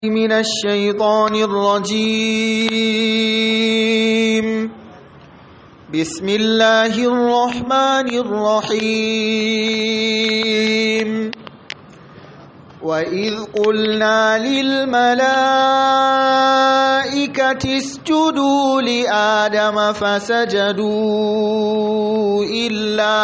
من الشيطان الرجيم بسم الله الرحمن الرحيم وإذ قلنا للملائكة اسجدوا لآدم فسجدوا إلا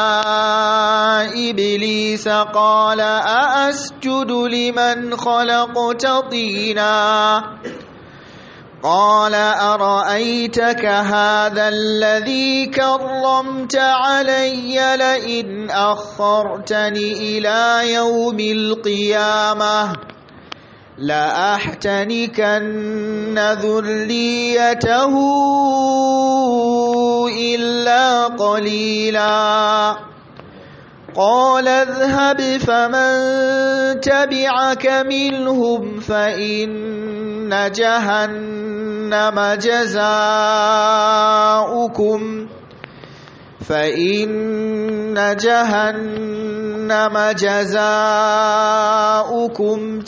إبليس قال أأسجد لمن خلقت طينا قال أرأيتك هذا الذي كرمت علي لئن أخرتني إلى يوم القيامة لأحتنكن ذريته إلا قليلا قال اذهب فمن تبعك منهم فإن جهنم جزاؤكم فإن جهنم جزاؤكم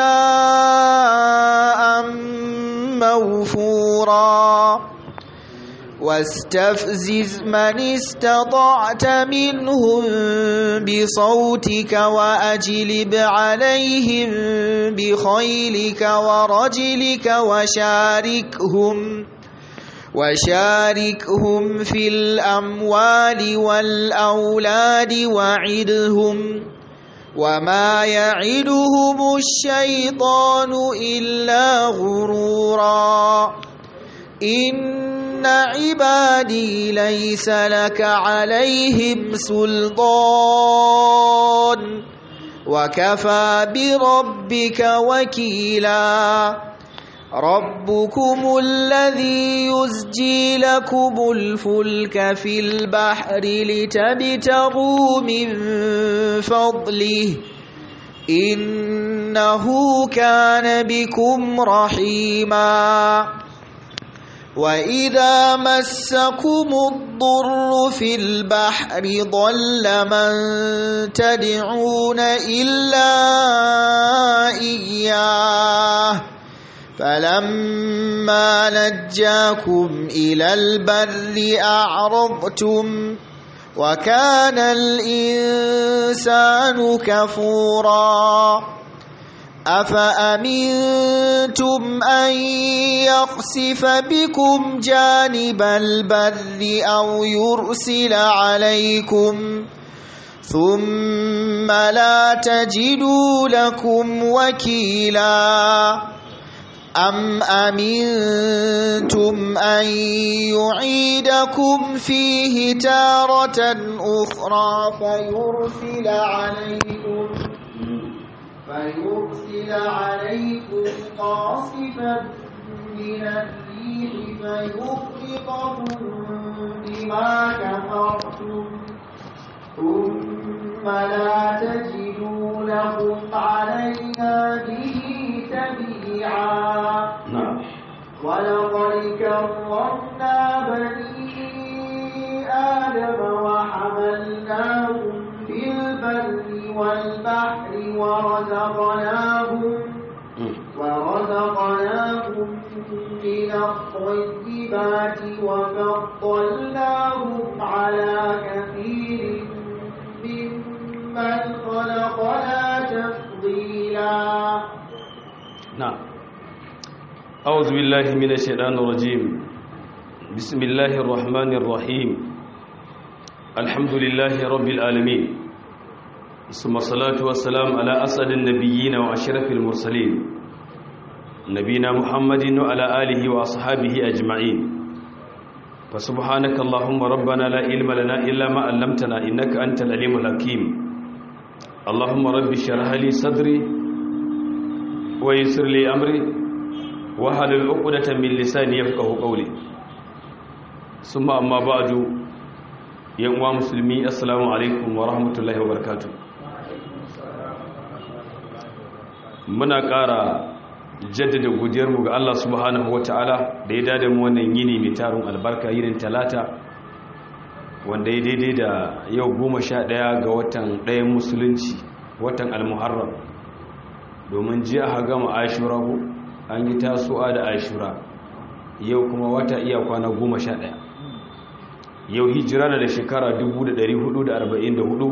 جزاء موفورا واستفزز من استطعت منهم بصوتك وأجلب عليهم بخيلك ورجلك وشاركهم وشاركهم في الأموال والأولاد وعدهم وما يعدهم الشيطان إلا غرورا إن عبادي ليس لك عليهم سلطان وكفى بربك وكيلا ربكم الذي يزجي لكم الفلك في البحر لتبتغوا من فضله إنه كان بكم رحيما وإذا مسكم الضر في البحر ضل من تدعون إلا إياه فلما نجاكم إلى البر أعرضتم وكان الإنسان كفورا أفأمنتم أن يخسف بكم جانب البر أو يرسل عليكم ثم لا تجدوا لكم وكيلا أم أمنتم أن يعيدكم فيه تارة أخرى فيرسل عليكم فيرسل عليكم قاصفا من الريح فيغرقكم بما كفرتم ثم لا تجدوا لكم علينا به تبيعا نعم ولقد كرمنا بني آدم وحملناهم في البر والبحر ورزقناهم ورزقناهم من الطيبات وفضلناهم على كثير ممن خلقنا تفضيلا نعم أعوذ بالله من الشيطان الرجيم بسم الله الرحمن الرحيم الحمد لله رب العالمين ثم الصلاة والسلام على أسعد النبيين وأشرف المرسلين نبينا محمد وعلى آله وأصحابه أجمعين فسبحانك اللهم ربنا لا علم لنا إلا ما علمتنا إنك أنت العليم الحكيم اللهم رب اشرح لي صدري ويسر لي أمري وحلل عقدة من لساني يفقه قولي ثم أما بعد يا مسلمي السلام عليكم ورحمة الله وبركاته muna ƙara jaddada godiyarmu ga Allah subhanahu wata'ala da ya dada mu wannan yini mai tarin albarka yinin talata wanda ya daidai da yau goma sha ɗaya ga watan ɗayan musulunci watan almuharram domin jiya ha gama ashura ko an yi tasowa da ashura yau kuma wata iya kwana goma sha ɗaya yau hijira na da shekara 1444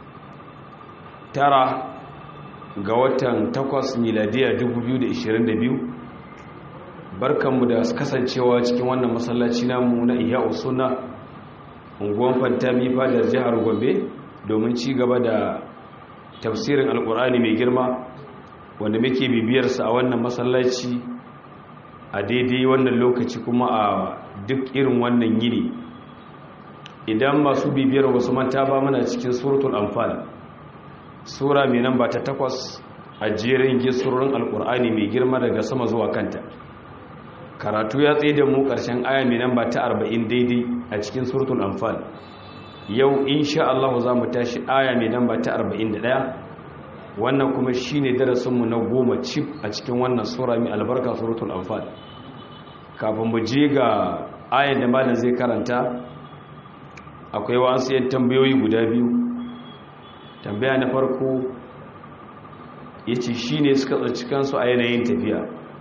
tara ga watan 8 miladiyar 2022 barkanmu da kasancewa cikin wannan masallaci namu na iya usuna unguwan fantami fadar jihar gombe domin ci gaba da tafsirin alkur'ani mai girma wanda muke bibiyarsa a wannan masallaci a daidai wannan lokaci kuma a duk irin wannan yini idan masu bibiyar wasu manta ba muna cikin suratul anfal sura mai namba ta takwas a jerin gisurorin alkur'ani mai girma daga sama zuwa kanta karatu ya tsaye da mu ƙarshen aya mai namba ta arba'in daidai a cikin suratul anfal yau insha Allah za mu tashi aya mai namba ta arba'in da ɗaya wannan kuma shine darasinmu na goma cif a cikin wannan sura mai albarka suratul anfal kafin mu je ga ayan da malam zai karanta akwai wasu yan tambayoyi guda biyu tambaya na farko yace shine suka tsaci kansu a yanayin tafiya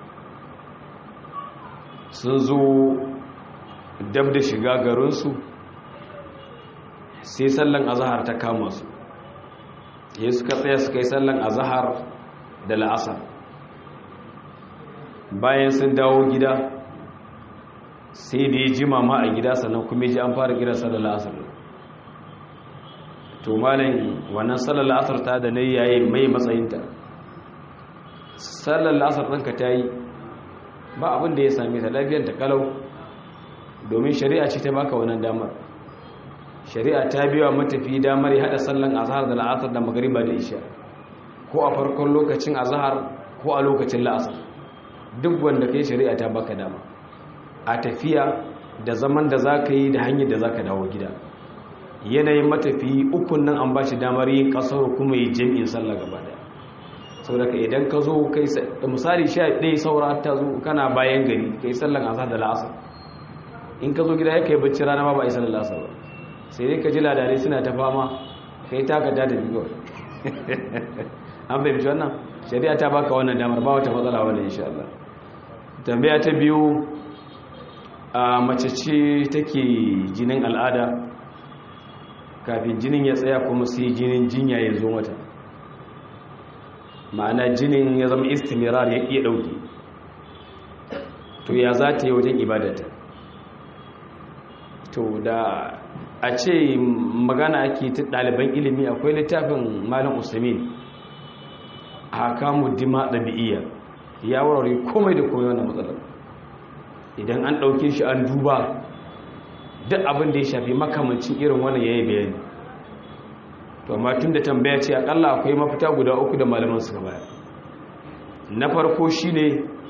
sun zo dab da shiga garinsu sai sallan azahar ta kama su ya suka tsaya suka yi sallan azahar da la'asar bayan sun dawo gida sai da ya ji mama a gida sannan kuma ji an fara gida sallar la'asar to malin wannan sallar la'asar ta da na yayi mai matsayinta sallar la'asar ɗinka ta yi ba abin da ya same ta lafiyar ta kalau domin shari'a ce ta baka wannan damar shari'a ta biya matafi damar ya hada sallan azhar da la'asar da magriba da isha ko a farkon lokacin azhar ko a lokacin la'asar duk wanda kai shari'a ta baka dama a tafiya da zaman da zaka yi da hanyar da zaka dawo gida yanayin matafi ukun nan an bashi damar yin kasar kuma yi jami'in sallah gaba daya saboda idan ka zo kai misali sha ɗaya saura ta zo kana bayan gari kai sallan azhar da la'asar in ka zo gida ya kai bacci rana ma ba a yi sallar la'asar ba sai dai ka ji ladare suna ta fama kai taka ta tafi kawai an fahimci wannan shari'a ta baka wannan damar ba wata matsala wannan insha Allah tambaya ta biyu a mace ce take jinin al'ada kafin jinin ya tsaya kuma sai jinin jinya ya zo mata ma'ana jinin ya zama istimirar ya iya ɗauki to ya za ta yi wajen ibadata to da a ce magana ake ta ɗaliban ilimi akwai littafin malin usamin a hakamu dima ɗabi'iyya ya warware komai da komai wannan matsalar idan an ɗauke shi an duba duk abin da ya shafi makamancin irin wannan ya yi bayani to amma tun da tambaya ce akalla akwai mafita guda uku da malaman suka baya na farko shi ne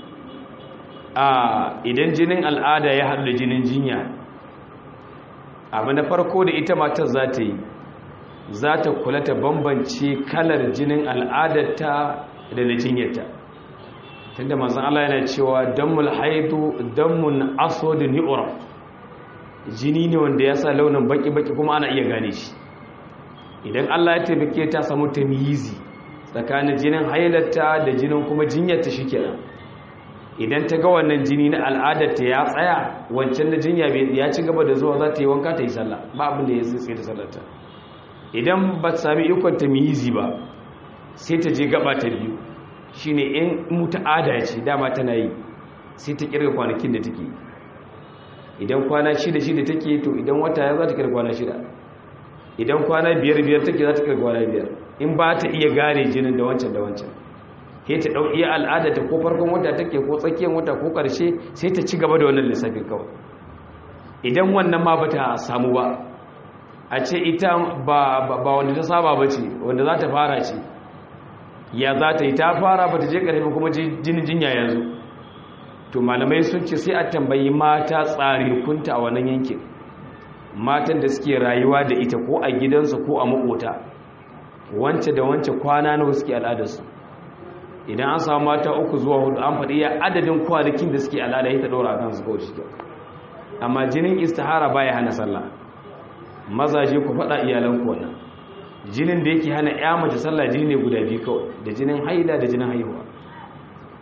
a idan jinin al'ada ya haɗu da jinin jinya abu na farko da ita matar za ta yi za ta kula ta bambance kalar jinin al'adarta da na jinyarta tunda manzan Allah yana cewa dammul haidu dammun asodin ni'ura jini ne wanda ya sa launin baki-baki kuma ana iya gane shi idan Allah ya taimake ta samu tamyizi tsakanin jinin hailarta da jinin kuma jinyarta shikenan idan ta ga wannan jini na al'adarta ya tsaya wancan da jinya ya ci gaba da zuwa za ta yi wanka ta yi sallah ba abin da ya tsaye da sallarta idan ba ta sami ikon tamyizi ba sai ta je gaba ta biyu shine in muta'ada ce dama tana yi sai ta kirga kwanakin da take idan kwana shida shida take to idan wata ya za ta kirga kwana shida idan kwana biyar biyar take za ta kirga kwana biyar in ba ta iya gane jinin da wancan da wancan sai ta ɗau iya al'ada ta ko farkon wata take ko tsakiyar wata ko ƙarshe sai ta ci gaba da wannan lissafin kawai idan wannan ma ba ta samu ba a ce ita ba wanda ta saba ba ce wanda za ta fara ce ya za ta yi ta fara ba ta je ƙarfi kuma jinin jinya yanzu to malamai sun ce sai a tambayi mata tsarikunta a wannan yankin matan da suke rayuwa da ita ko a gidansu ko a makota wance da wance kwana nawa suke al'adarsu idan an samu mata uku zuwa hudu an faɗi ya adadin kwanakin da suke al'ada ya ta ɗora a kansu kawai shi amma jinin istihara baya hana sallah mazaje ku faɗa iyalanku wannan jinin da yake hana ya mace sallah jini ne guda biyu kawai da jinin haila da jinin haihuwa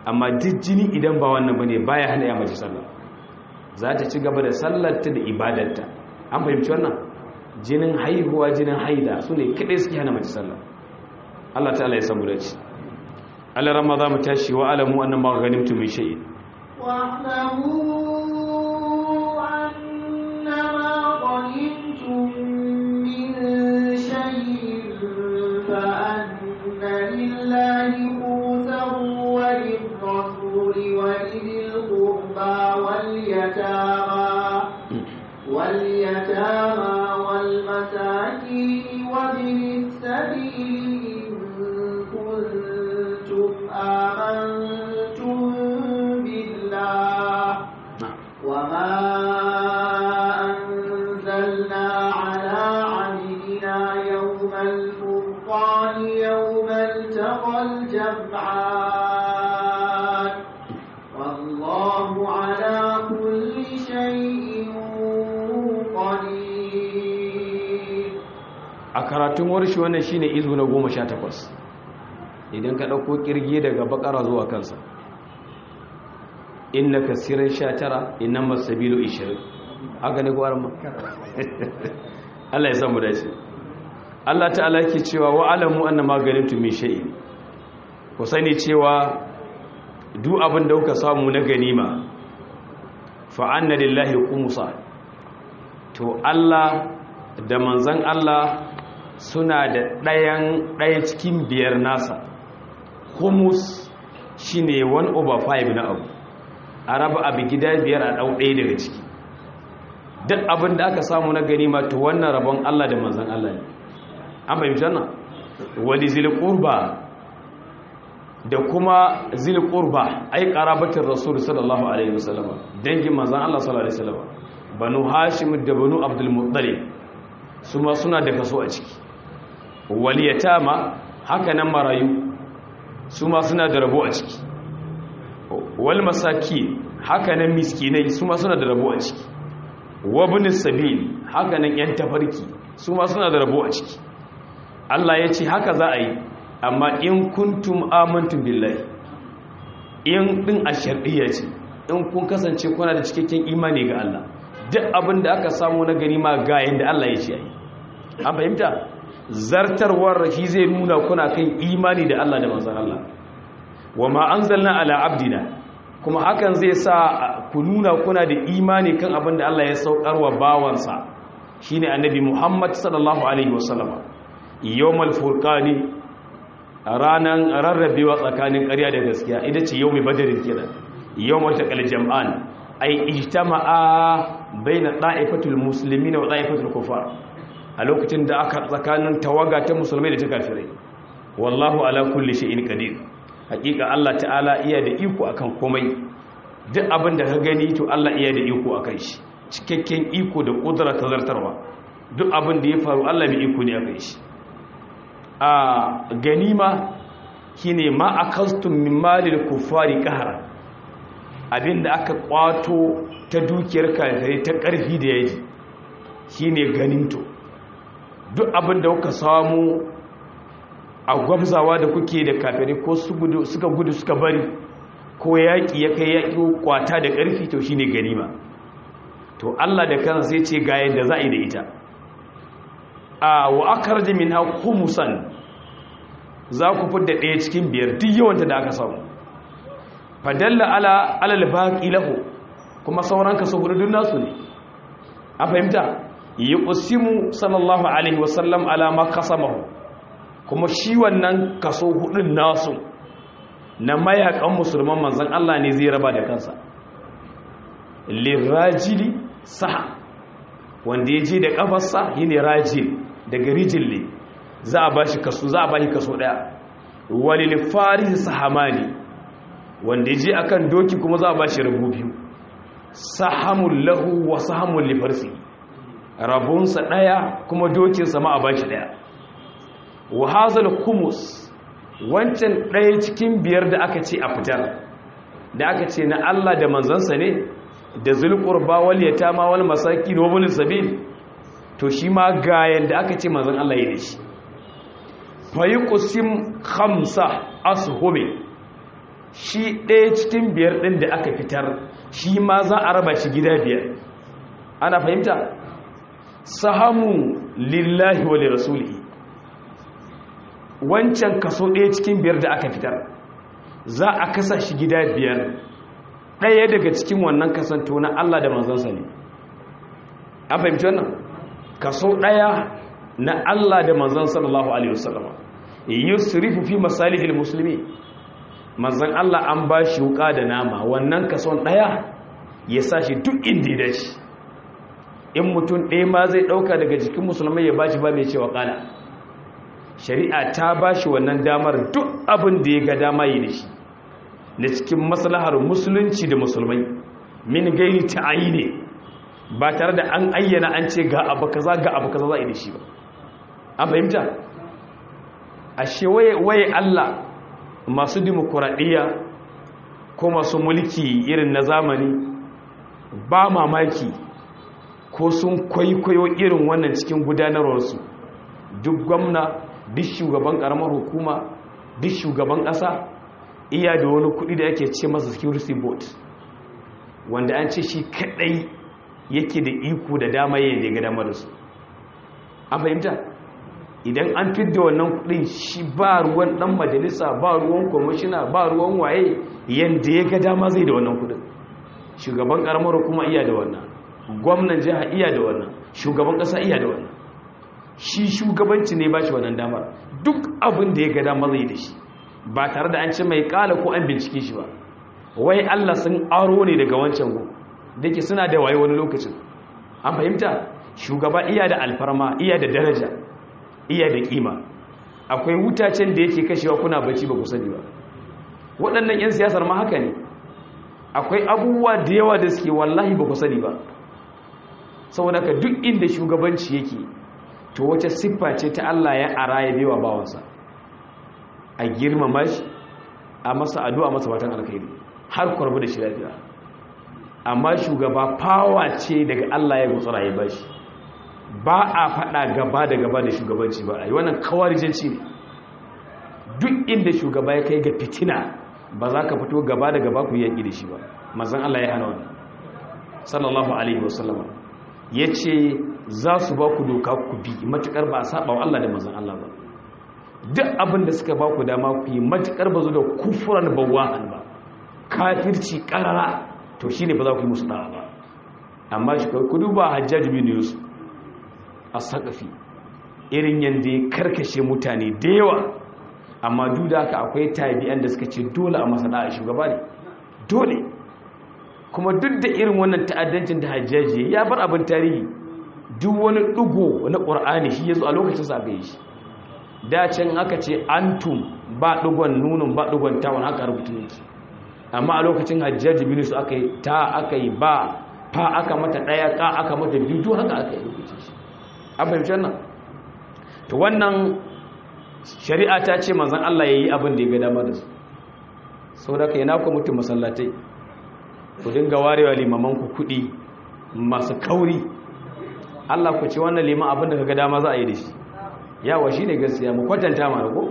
amma duk jini idan ba wannan bane baya hana ya mace sallah za ta ci gaba da sallarta da ibadarta an fahimci wannan jinin haihuwa jinin haida su ne kaɗai suke hana mace sallah Allah ta'ala ya samu da ci Allah ramma za mu tashi wa alamu annan ma ganimtu min shay'in واعلموا أنما غنمتم من شيء فأن لله خمسه وللرسول ولذي القربى واليتامى واليتامى والمساكين وابن السبيل إن كنتم آمنتم بالله وما أنزلنا على عبدنا يوم الفرقان يوم التقى الجمعان والله على كل شيء قدير a karatun warshi wannan shine izu na 18 idan ka dauko kirge daga bakara zuwa kansa inna kasiran 19 innamas sabilu 20 haka ne ko arma Allah ya samu dace Allah ta'ala yake cewa wa alamu annama ganimtu min shay'in ku sani cewa duk abin da kuka samu na ganima fa anna lillahi khumsa to Allah da manzan Allah suna da ɗayan ɗaya cikin biyar nasa humus shi ne 1 over 5 na abu a raba abu gida biyar a ɗau ɗaya daga ciki duk abin da aka samu na ganima to wannan rabon Allah da manzan Allah ne an fahimci wannan wani zilƙurba da kuma zilƙurba ai ƙarabatin rasul sallallahu alaihi wasallama dangin manzan Allah sallallahu alaihi wasallama banu hashim da banu abdul muttalib su ma suna da kaso a ciki waliyatama haka nan marayu su ma suna da rabo a ciki wal masaki haka nan miskinai su ma suna da rabo a ciki wabin sabil haka nan yan tafarki su ma suna da rabo a ciki Allah ya ce haka za a yi amma in kuntum amantum billahi in din a shar'iyya ce in kun kasance kuna da cikakken imani ga Allah duk abin da aka samu na gani ma ga yanda Allah ya ce yi an fahimta zartarwar shi zai nuna kuna kan imani da Allah da manzon Allah wa ma anzalna ala abdina kuma hakan zai sa ku nuna kuna da imani kan abin da Allah ya saukar wa bawansa shine annabi Muhammad sallallahu alaihi wasallam yawmal furqani ranan rarrabewa tsakanin ƙarya da gaskiya ita ce yawmi badrin kenan yawmal taqal jam'an ay ijtama'a baina da'ifatul muslimina wa da'ifatul kufar a lokacin da aka tsakanin tawaga ta musulmai da ta kafirai wallahu ala kulli shay'in qadir hakika Allah ta'ala iya da iko akan komai duk abin da ka gani to Allah iya da iko akan shi cikakken iko da kudura ta zartarwa duk abin da ya faru Allah mai iko ne akan shi a ganima shine ma akastum min malil kufari qahra abinda aka kwato ta dukiyar kafirai ta karfi da yaji shine ganinto duk abin da kuka samu a gwamzawa da kuke da kafirai ko suka gudu suka bari ko yaƙi ya kai yaƙi kwata da ƙarfi to shi ne ganima to Allah da kansa sai ce ga yadda za a yi da ita a wa akar jimin ha kumusan za ku fidda ɗaya cikin biyar duk yawanta da aka samu fadalla ala alal baƙi lahu kuma sauran kaso hudu nasu ne a fahimta yi ƙusimu sallallahu alaihi wasallam alama kasamahu kuma shi wannan kaso hudun nasu na mayakan musulman manzan Allah ne zai raba da kansa lirajili saha wanda ya je da kafarsa yi ne rajil daga rijille za a bashi kaso za a bashi kaso daya walil faris sahamani wanda ya je akan doki kuma za a bashi rabu biyu sahamul lahu wa sahamul lifarsi rabunsa daya kuma dokinsa ma a bashi daya wa hazal kumus wancan ɗaya cikin biyar da aka ce a fitar da aka ce na Allah da manzansa ne da zulqurba wal yatama wal masakin wa bil sabil to shi ma ga yanda aka ce manzon Allah ya dashi fa yuqsim khamsa ashumi shi ɗaya cikin biyar ɗin da aka fitar shi ma za a raba shi gida biyar ana fahimta sahamu lillahi wa lirasulihi wancan kaso ɗaya cikin biyar da aka fitar za a kasa shi gida biyar ɗaya daga cikin wannan kasanto na Allah da manzansa ne an fahimci wannan kaso ɗaya na Allah da manzan sallallahu alaihi wasallama yusrifu fi masalihil muslimi manzan Allah an ba shi wuka da nama wannan kason ɗaya ya sa shi duk inda ya dace in mutum ɗaya ma zai ɗauka daga jikin musulmai ya ba shi ba mai cewa ƙala shari'a ta ba shi wannan damar duk abin da ya ga dama yi da shi na cikin maslahar musulunci da musulmai min gairi ta'ayi ne ba tare da an ayyana an ce ga abu kaza ga abu kaza za a yi da shi ba an fahimta ashe waye Allah masu dimokuraɗiyya ko masu mulki irin na zamani ba mamaki ko sun kwaikwayo irin wannan cikin gudanarwarsu duk gwamna duk shugaban ƙaramar hukuma duk shugaban ƙasa iya da wani kuɗi da yake ce masa security board wanda an ce shi kaɗai yake da iko da dama yin da ya ga damar su an fahimta idan an fidda wannan kudin shi ba ruwan dan majalisa ba ruwan kwamishina ba ruwan waye yadda ya ga dama zai da wannan kudin shugaban karamar kuma iya da wannan gwamnan jiha iya da wannan shugaban kasa iya da wannan shi shugabanci ne ba shi wannan damar duk abin da ya ga dama zai da shi ba tare da an ce mai kala ko an bincike shi ba wai Allah sun aro ne daga wancan go da ke suna da waye wani lokacin an fahimta shugaba iya da alfarma iya da daraja iya da kima akwai wutacen da yake kashewa kuna bacci ba ku sani ba waɗannan 'yan siyasar ma haka ne akwai abubuwa da yawa da suke wallahi ba ku sani ba saboda ka duk inda shugabanci yake to wace siffa ce ta Allah ya ara ya bewa bawansa a girmama shi a masa addu'a masa fatan alkhairi har kwarbu da shi lafiya amma shugaba fawa ce daga Allah ya gutsura ya bashi ba a faɗa gaba da gaba da shugabanci ba a yi wannan kawarijanci ne duk inda shugaba ya kai ga fitina ba za ka fito gaba da gaba ku yaƙi da shi ba mazan Allah ya hana wani sallallahu alaihi wasallama ya ce za su ba ku doka ku bi matuƙar ba a saba wa Allah da mazan Allah ba duk abin da suka ba ku dama ku yi matuƙar ba zo da kufuran bawahan ba kafirci ƙarara to shi ne ba za ku yi musu ɗawa ba amma shi ku duba hajjaji bin yusuf a sakafi irin yadda ya karkashe mutane da yawa amma duk da haka akwai tabi'an da suka ce dole a masa da'a shugaba ne dole kuma duk da irin wannan ta'addancin da hajjaji ya bar abin tarihi duk wani ɗigo na ƙur'ani shi ya zo a lokacin sa bai shi dacin aka ce antum ba ɗigon nunin ba ɗigon tawon haka rubutu yake amma a lokacin hajjaji bin su aka yi ta aka yi ba fa aka mata ɗaya ka aka mata biyu duk haka aka yi rubutu shi an fahimci wannan to wannan shari'a ta ce manzan Allah ya yi abin da ya ga dama da su sau da ka yi naku mutum masallatai ku dinga warewa limamanku kuɗi masu kauri Allah ku ce wannan liman abin da ka ga dama za a yi da shi yawa shi ne gaskiya mu kwatanta ma ko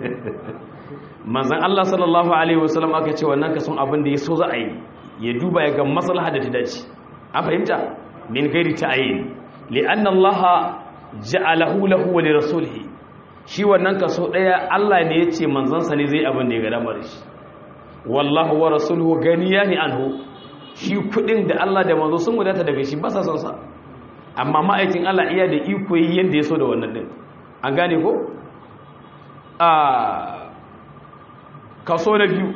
manzan Allah sallallahu alaihi wasallam aka ce wannan kason abin da ya so za a yi ya duba ya ga maslaha da ta dace a fahimta min gairi ta'ayin li'anna Allah ja'alahu lahu wa lirasulihi shi wannan kaso daya Allah ne yace manzansa ne zai abin da ya ga damar shi wallahu wa rasuluhu ganiyani anhu shi kudin da Allah da manzo sun wadata daga shi ba sa son sa amma ma'aikin Allah iya da iko yi yanda ya so da wannan din an gane ko a kaso na biyu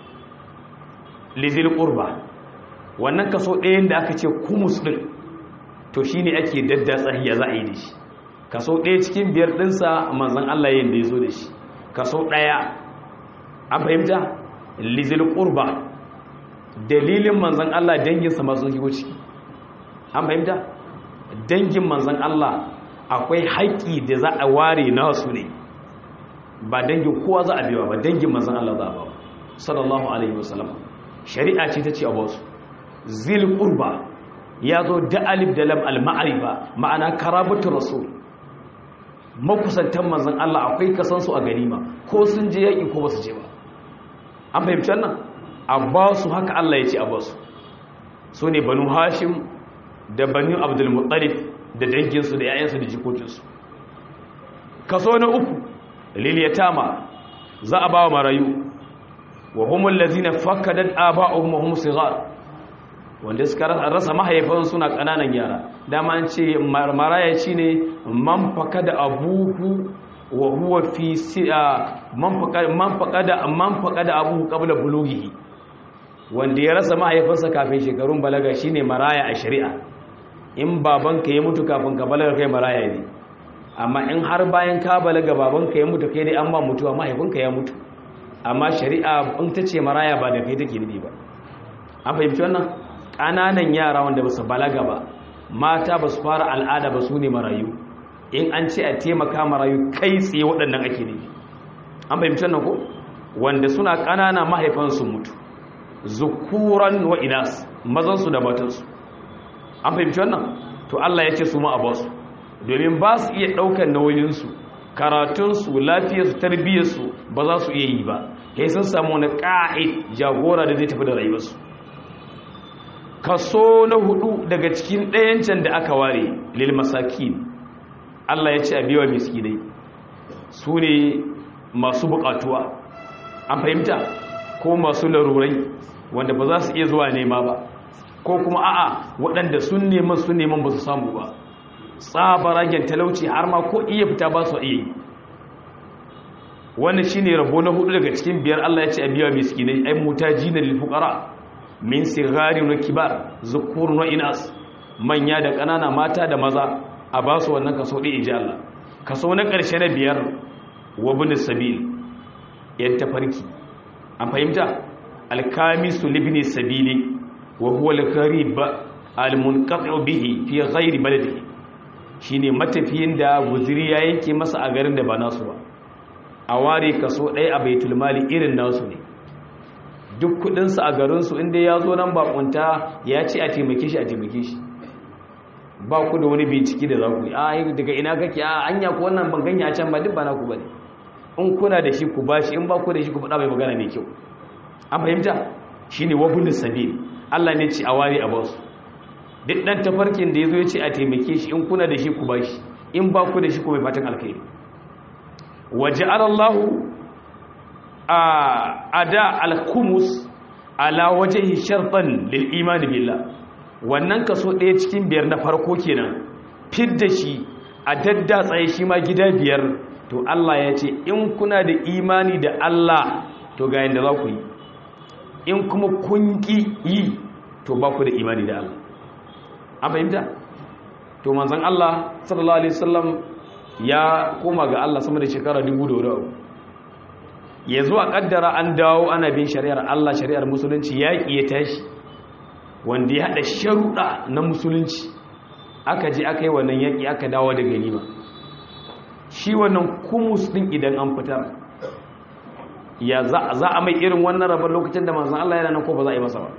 lizil qurba wannan kaso ɗayan da aka ce kumus din to shine ake daddatsa ya za a yi da shi kaso ɗaya cikin biyar ɗinsa manzan Allah yin da ya zo da shi kaso ɗaya an fahimta lizil ƙurba dalilin manzan Allah danginsa masu shigo ciki an fahimta dangin manzan Allah akwai haƙƙi da za a ware nasu ne ba dangin kowa za a biya ba dangin manzan Allah za a ba sallallahu alaihi wasallam shari'a ce ta ce a basu zil ƙurba ya zo da alif da lam al-ma'arifa ma'ana karabatu rasul makusantan manzan Allah akwai kasansu a ganima ko sun je yaƙi ko ba su je ba an fahimci wannan a ba su haka Allah ya ce a ba su su ne banu hashim da banu abdulmuttalib da danginsu da 'ya'yansu da jikokinsu kaso na uku liliyatama za a ba wa marayu wa humul lazina fakkadat aba'uhum wa hum sighar wanda suka rasa mahaifan suna kananan yara dama an ce maraya shine man fakada abuhu wa huwa fi man fakada man fakada man fakada abuhu qabla bulughihi wanda ya rasa mahaifinsa kafin shekarun balaga shine maraya a shari'a in babanka ya mutu kafin ka balaga kai maraya ne amma in har bayan ka balaga babanka ya mutu kai dai an ba mutuwa mahaifinka ya mutu amma shari'a in ta ce maraya ba da kai take nufi ba an fahimci wannan ƙananan yara wanda ba su balaga ba mata ba su fara al'ada ba su ne marayu in an ce a taimaka marayu kai tsaye waɗannan ake nufi an fahimci wannan ko wanda suna ƙanana mahaifansu mutu zukuran wa inas mazansu da matansu an fahimci wannan to Allah ya ce su ma a basu domin ba su iya ɗaukar nauyinsu karatunsu lafiyarsu tarbiyyarsu ba za su iya yi ba kai sun samu wani ƙa'id jagora da zai tafi da rayuwarsu kaso na hudu daga cikin ɗayancan da aka ware lil masakin Allah ya ce a biyawa miskinai su ne masu buƙatuwa an fahimta ko masu larurai wanda ba za su iya zuwa nema ba ko kuma a'a waɗanda sun neman sun neman ba su samu ba tsabaragen talauci har ma ko iya fita ba su iya wannan shine rabo na hudu daga cikin biyar Allah ya ce a biya miskinai ai mutajina lil fuqara min sigari wa kibar zukur wa inas manya da ƙanana mata da maza a ba su wannan kaso ɗin inji Allah kaso na ƙarshe na biyar wa bin sabil yan tafarki an fahimta alkamisu libni sabili wa huwa al-gharib al-munqati bihi fi ghairi baladihi shine matafiyin da guziri ya yanke masa a garin da ba nasu ba a ware kaso ɗaya a baitul mali irin nasu ne duk kudinsu a garinsu inda ya zo nan bakunta ya ce a taimake shi a taimake shi ba ku da wani bincike da za ku yi a daga ina kake a anya ku wannan ban ganya a can ba duk ba naku ba ne in kuna da shi ku ba shi in ba ku da shi ku faɗa mai magana mai kyau an fahimta shi ne wabulin sabil allah ne ce a ware a basu duk ɗan tafarkin da ya zo ya ce a taimake shi in kuna da shi ku ba shi in ba ku da shi ku mai fatan alkhairi waje alallahu a da alkumus ala waje sharfan lil imani billah wannan kaso ɗaya cikin biyar na farko kenan fidda shi a daddatsaye shi ma gida biyar to Allah ya ce in kuna da imani da Allah to ga yadda za ku yi in kuma kun ƙi yi to ba ku da imani da Allah an fahimta to manzan Allah sallallahu alaihi wasallam ya koma ga Allah sama da shekara dubu da wuri ya zuwa kaddara an dawo ana bin shari'ar Allah shari'ar musulunci ya ya tashi wanda ya haɗa sharuɗa na musulunci aka je aka yi wannan yaƙi aka dawo da ganima shi wannan kumus ɗin idan an fitar ya za a mai irin wannan rabar lokacin da manzan Allah yana nan ko ba za a yi masa ba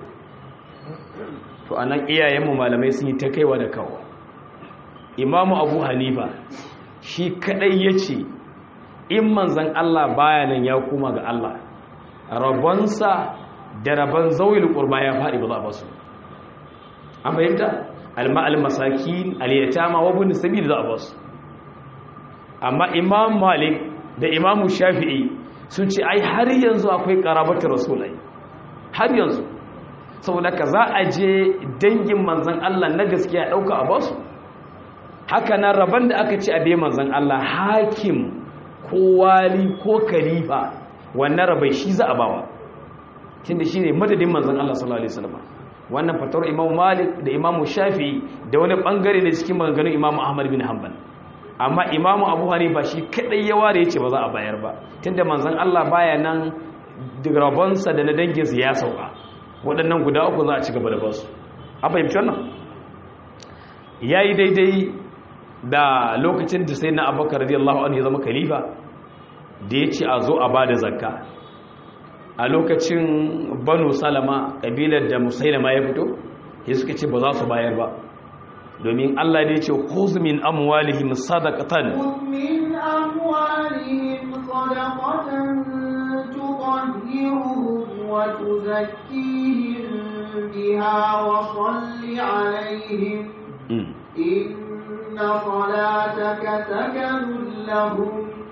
to a nan iyayenmu malamai sun yi ta kaiwa da kawo imamu abu hanifa shi kaɗai ya ce in manzan Allah baya nan ya koma ga Allah rabonsa da rabon zawil ƙurba ya faɗi ba za a basu an fahimta alma'al masakin aliyatama wa bin sabil za a basu amma imam malik da imamu shafi'i sun ce ai har yanzu akwai karabatar rasulai har yanzu saboda ka za a je dangin manzan Allah na gaskiya ɗauka a basu haka nan rabon da aka ce a bai manzan Allah hakim ko wali ko kalifa wannan rabai shi za a bawa tunda shi ne madadin manzan Allah sallallahu alaihi wasallam wannan fatawar imam malik da imam shafi da wani bangare ne cikin maganganun imam ahmad bin hanbal amma imam abu hanifa shi kadai ya ware yace ba za a bayar ba tunda manzan Allah baya nan rabonsa da na danginsa ya sauka waɗannan guda uku za a ci gaba da basu a fahimci wannan yayi daidai da lokacin da sai na abubakar radiyallahu anhu ya zama khalifa da ya ce a zo a ba da zakka a lokacin banu salama ƙabilar da musailama ya fito ya suka ce ba za su bayar ba domin allah ne ce khuz min amwalihim sadaqatan من أموالهم صدقة تطهرهم تطهرهم وتزكيهم بها وصل عليهم إن صلاتك سكن لهم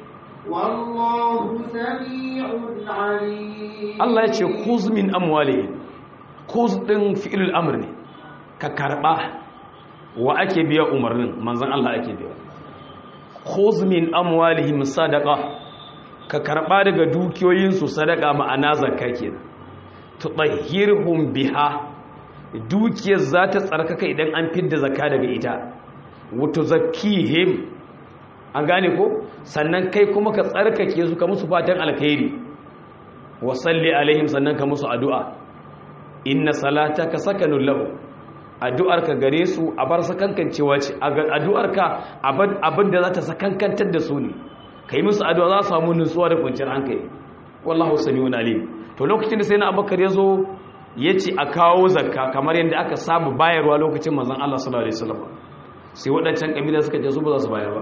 والله سميع عليم Allah ya ce khuz min amwali khuz din fi'il amr ne ka karba wa ake biya umarnin manzon Allah ake biya khuz min amwalihim sadaqa ka karba daga dukiyoyinsu sadaka ma'ana zakka kenan tutahhirhum biha dukiyar za ta tsarkaka idan an fidda zakka daga ita wato zakkihim an gane ko sannan kai kuma ka tsarkake su ka musu fatan alkhairi wa salli alaihim sannan ka musu addu'a inna salataka sakanun lahu addu'arka gare su a bar sakankancewa ce addu'arka abin da za ta sakankantar da su ne kai musu addu'a za su samu nutsuwa da kwanciyar hankali wallahu sami'un alim to lokacin da sai na abubakar ya zo ya ce a kawo zakka kamar yadda aka saba bayarwa lokacin manzon Allah sallallahu alaihi wasallam sai waɗancan kabila suka ce su ba za su bayar ba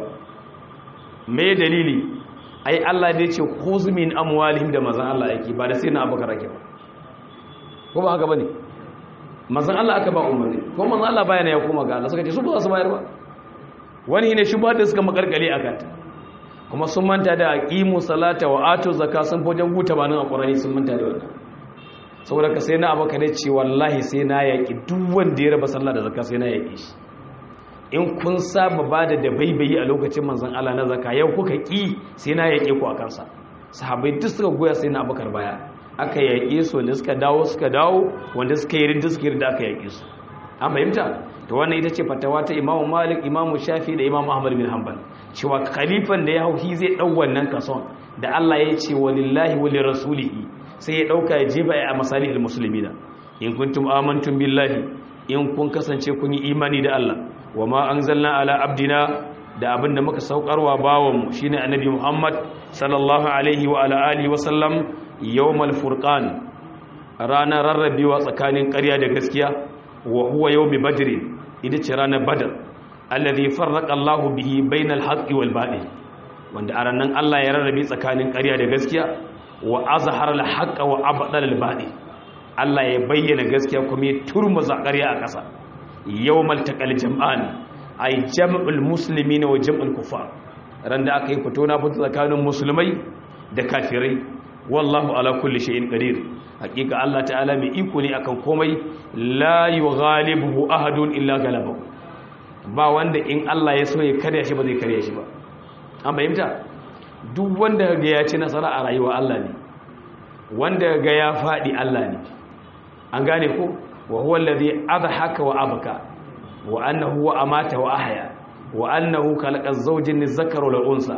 me dalili ai Allah da ya ce khuz min amwalihim da manzon Allah yake ba da sai na abubakar yake ba ko ba haka bane manzon Allah aka ba umarni ko manzon Allah bayana ya koma ga Allah suka ce su ba za su bayar ba wani ne shi ba da suka makarkale akan ta kuma sun manta da aqimu salata wa atu zakka sun fojan guta banin alqurani sun manta da wannan saboda ka sai na abaka ne ce wallahi sai na yaki duk wanda ya raba sallah da zakka sai na yaki shi in kun saba bada da baibayi a lokacin manzon Allah na zakka yau kuka ki sai na yake ku akan sa sahabbai duk suka goya sai na abakar baya aka yaƙe su wanda suka dawo suka dawo wanda suka yi rinda suka yi rinda aka yaƙe su an fahimta to wannan ita ce fatawa ta imamu malik imamu shafi da imamu ahmad bin hanbal cewa khalifan da ya hau shi zai ɗau wannan kason da allah ya ce walillahi wali rasulihi sai ya ɗauka ya jeba a masalihil musulmina in kuntum amantum billahi in kun kasance kun yi imani da allah wa ma anzalna ala abdina da abin da muka saukarwa bawanmu shine annabi muhammad sallallahu alaihi wa ala alihi wa sallam yawmal furqan ranar rarrabewa tsakanin ƙarya da gaskiya wa huwa yawmi badr ita ce ranar badr alladhi farraqa Allahu bihi bainal haqqi wal batil wanda a ranar Allah ya rarrabe tsakanin ƙarya da gaskiya wa azhara al haqqa wa abdala al batil Allah ya bayyana gaskiya kuma ya turmuza ƙarya a ƙasa yawmal taqal jam'an ay jam'ul muslimina wa jam'ul kufar ran da aka yi fito na fito tsakanin musulmai da kafirai wallahu ala kulli shay'in qadir hakika Allah ta'ala mai iko ne akan komai la yughalibuhu ahadun illa galabahu ba wanda in Allah ya so ya karya shi ba zai karya shi ba an fahimta duk wanda ga ya ci nasara a rayuwa Allah ne wanda ga ya fadi Allah ne an gane ko wa huwa alladhi adhaka wa abka wa annahu wa amata wa ahya wa annahu khalaqa az-zawjayn adh-dhakara wal unsa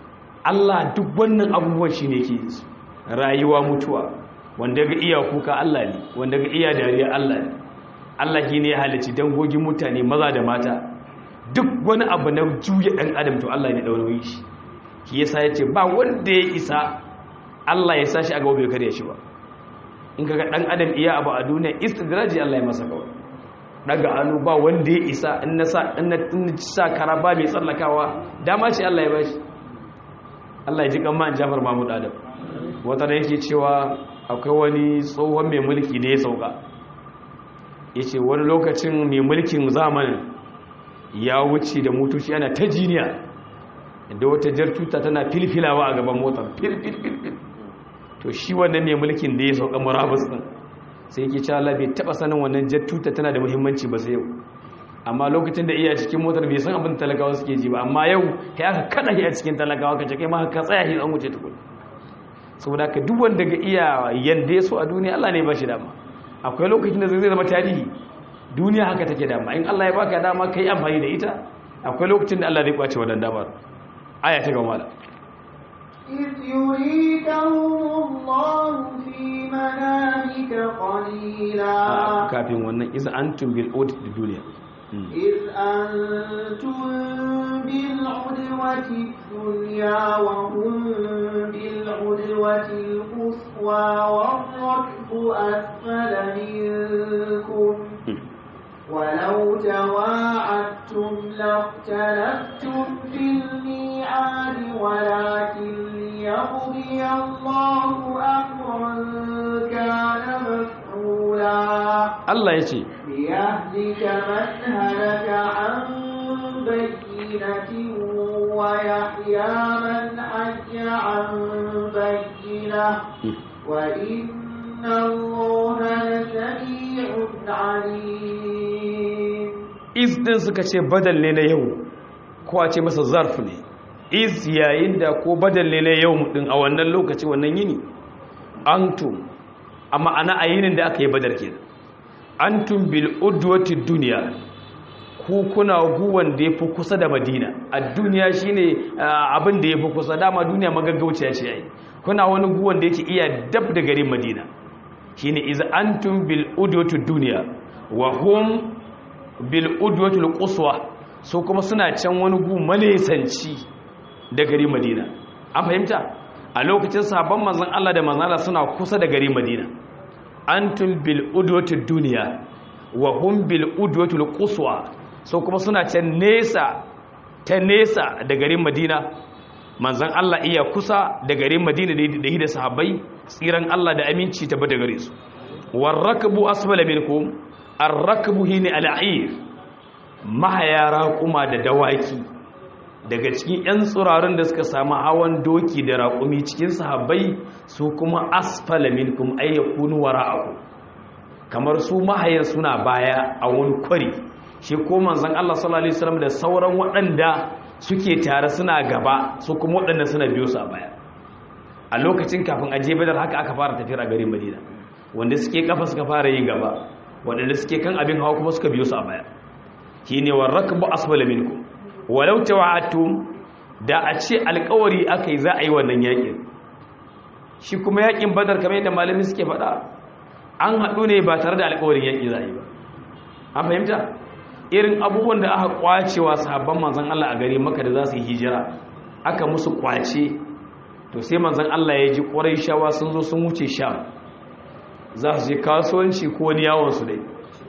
Allah duk wannan abubuwan shine yake yi su rayuwa mutuwa wanda ga iya kuka Allah ne wanda ga iya dariya Allah ne Allah shi ne ya halici dangogin mutane maza da mata duk wani abu na juya ɗan adam to Allah ne ɗaurin shi shi yasa ya ce ba wanda ya isa Allah ya sa shi a gaba bai karya shi ba in kaga ɗan adam iya abu a duniya istidraji Allah ya masa kawai daga hannu ba wanda ya isa in na sa kara ba mai tsallakawa dama ce Allah ya bashi Allah ya ji kan ma'an Jafar Mahmud Adam wata da yake cewa akwai wani tsohon mai mulki ne ya sauka ya ce wani lokacin mai mulkin zamanin ya wuce da motoci ana ta jiniya da wata jar tuta tana filfilawa a gaban motar filfilfil to shi wannan mai mulkin da ya sauka murabus din sai yake cewa Allah bai taba sanin wannan jar tuta tana da muhimmanci ba sai yau amma lokacin da iya cikin motar bai san abin talakawa suke ji ba amma yau kai aka kada shi a cikin talakawa ka ce kai ma ka tsaya shi an wuce tukun saboda ka duk wanda ga iya yanda ya so a duniya Allah ne ba shi dama akwai lokacin da zai zama tarihi duniya haka take dama in Allah ya baka dama kai amfani da ita akwai lokacin da Allah zai kwace wannan damar aya ta gaba mala إذ يريكهم الله في منامك قليلا kafin wannan iz antum bil audit da duniya إذ أنتم بالعدوة الدنيا وهم بالعدوة القصوى والركب أسفل منكم ولو تواعدتم لاختلفتم في الميعاد ولكن ليقضي الله أمرا Allah ya ce ليهلك من هلك عن بينة ويحيى من حي عن بينة وإن الله لسميع عليم iz din suka ce badal ne na yau ko a ce masa zarf ne iz yayin da ko badal ne na yau din a wannan lokaci wannan yini antum a ma'ana a yinin da aka yi badar kenan antum bil udwati dunya ku kuna guwan da yafi kusa da madina a duniya shine ah, abin da yafi kusa dama duniya magaggauciya ce ai kuna wani guwan da yake iya dab da garin madina shine iz antum bil udwati dunya wa hum bil udwatul quswa so kuma suna can wani gu malesanci da gari madina an fahimta a lokacin sabon manzon Allah da manzon Allah suna kusa da gari madina antum bil udwatud dunya wa hum bil udwatul quswa so kuma suna can nesa ta nesa da garin madina manzon Allah iya kusa da garin madina da da sahabbai tsiran Allah da aminci tabbata gare su warrakbu asfala minkum arrakbu hine al'ir mahaya raƙuma da dawaki daga cikin 'yan tsurarin da suka samu hawan doki da raƙumi cikin sahabbai su kuma asfala minkum ayyakunu wara'aku kamar su mahayan suna baya a wani kwari shi ko manzon Allah sallallahu alaihi wasallam da sauran waɗanda suke tare suna gaba su kuma waɗanda suna biyo su a baya a lokacin kafin aje badar haka aka fara tafiyar a garin madina wanda suke kafa suka fara yin gaba waɗanda suke kan abin hawa kuma suka biyo su a baya shi ne wa rakbu asfala minkum walau tawa'atum da a ce alƙawari aka yi za a yi wannan yaƙin shi kuma yaƙin badar kamar yadda malami suke faɗa an haɗu ne ba tare da alƙawarin yaƙi za a yi ba an fahimta irin abubuwan da aka kwacewa sahabban manzon Allah a gari maka da za su yi hijira aka musu kwace to sai manzon Allah ya ji ƙwarai shawa sun zo sun wuce sham za su je kasuwanci ko wani yawon su dai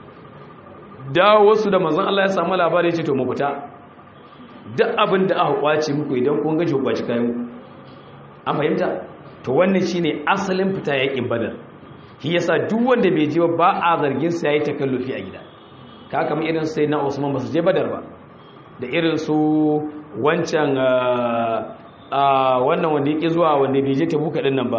dawo wasu da manzon Allah ya samu labari ce to mu fita duk abin da aka kwace muku idan kun gaji kwaci kayan ku an fahimta to wannan shine asalin fita yakin badar shi yasa duk wanda bai je ba a zargin sa yayi takallufi a gida ka kamar irin sai na Usman ba su je badar ba da irin su wancan a wannan wanda yake zuwa wanda bai je tabuka din nan ba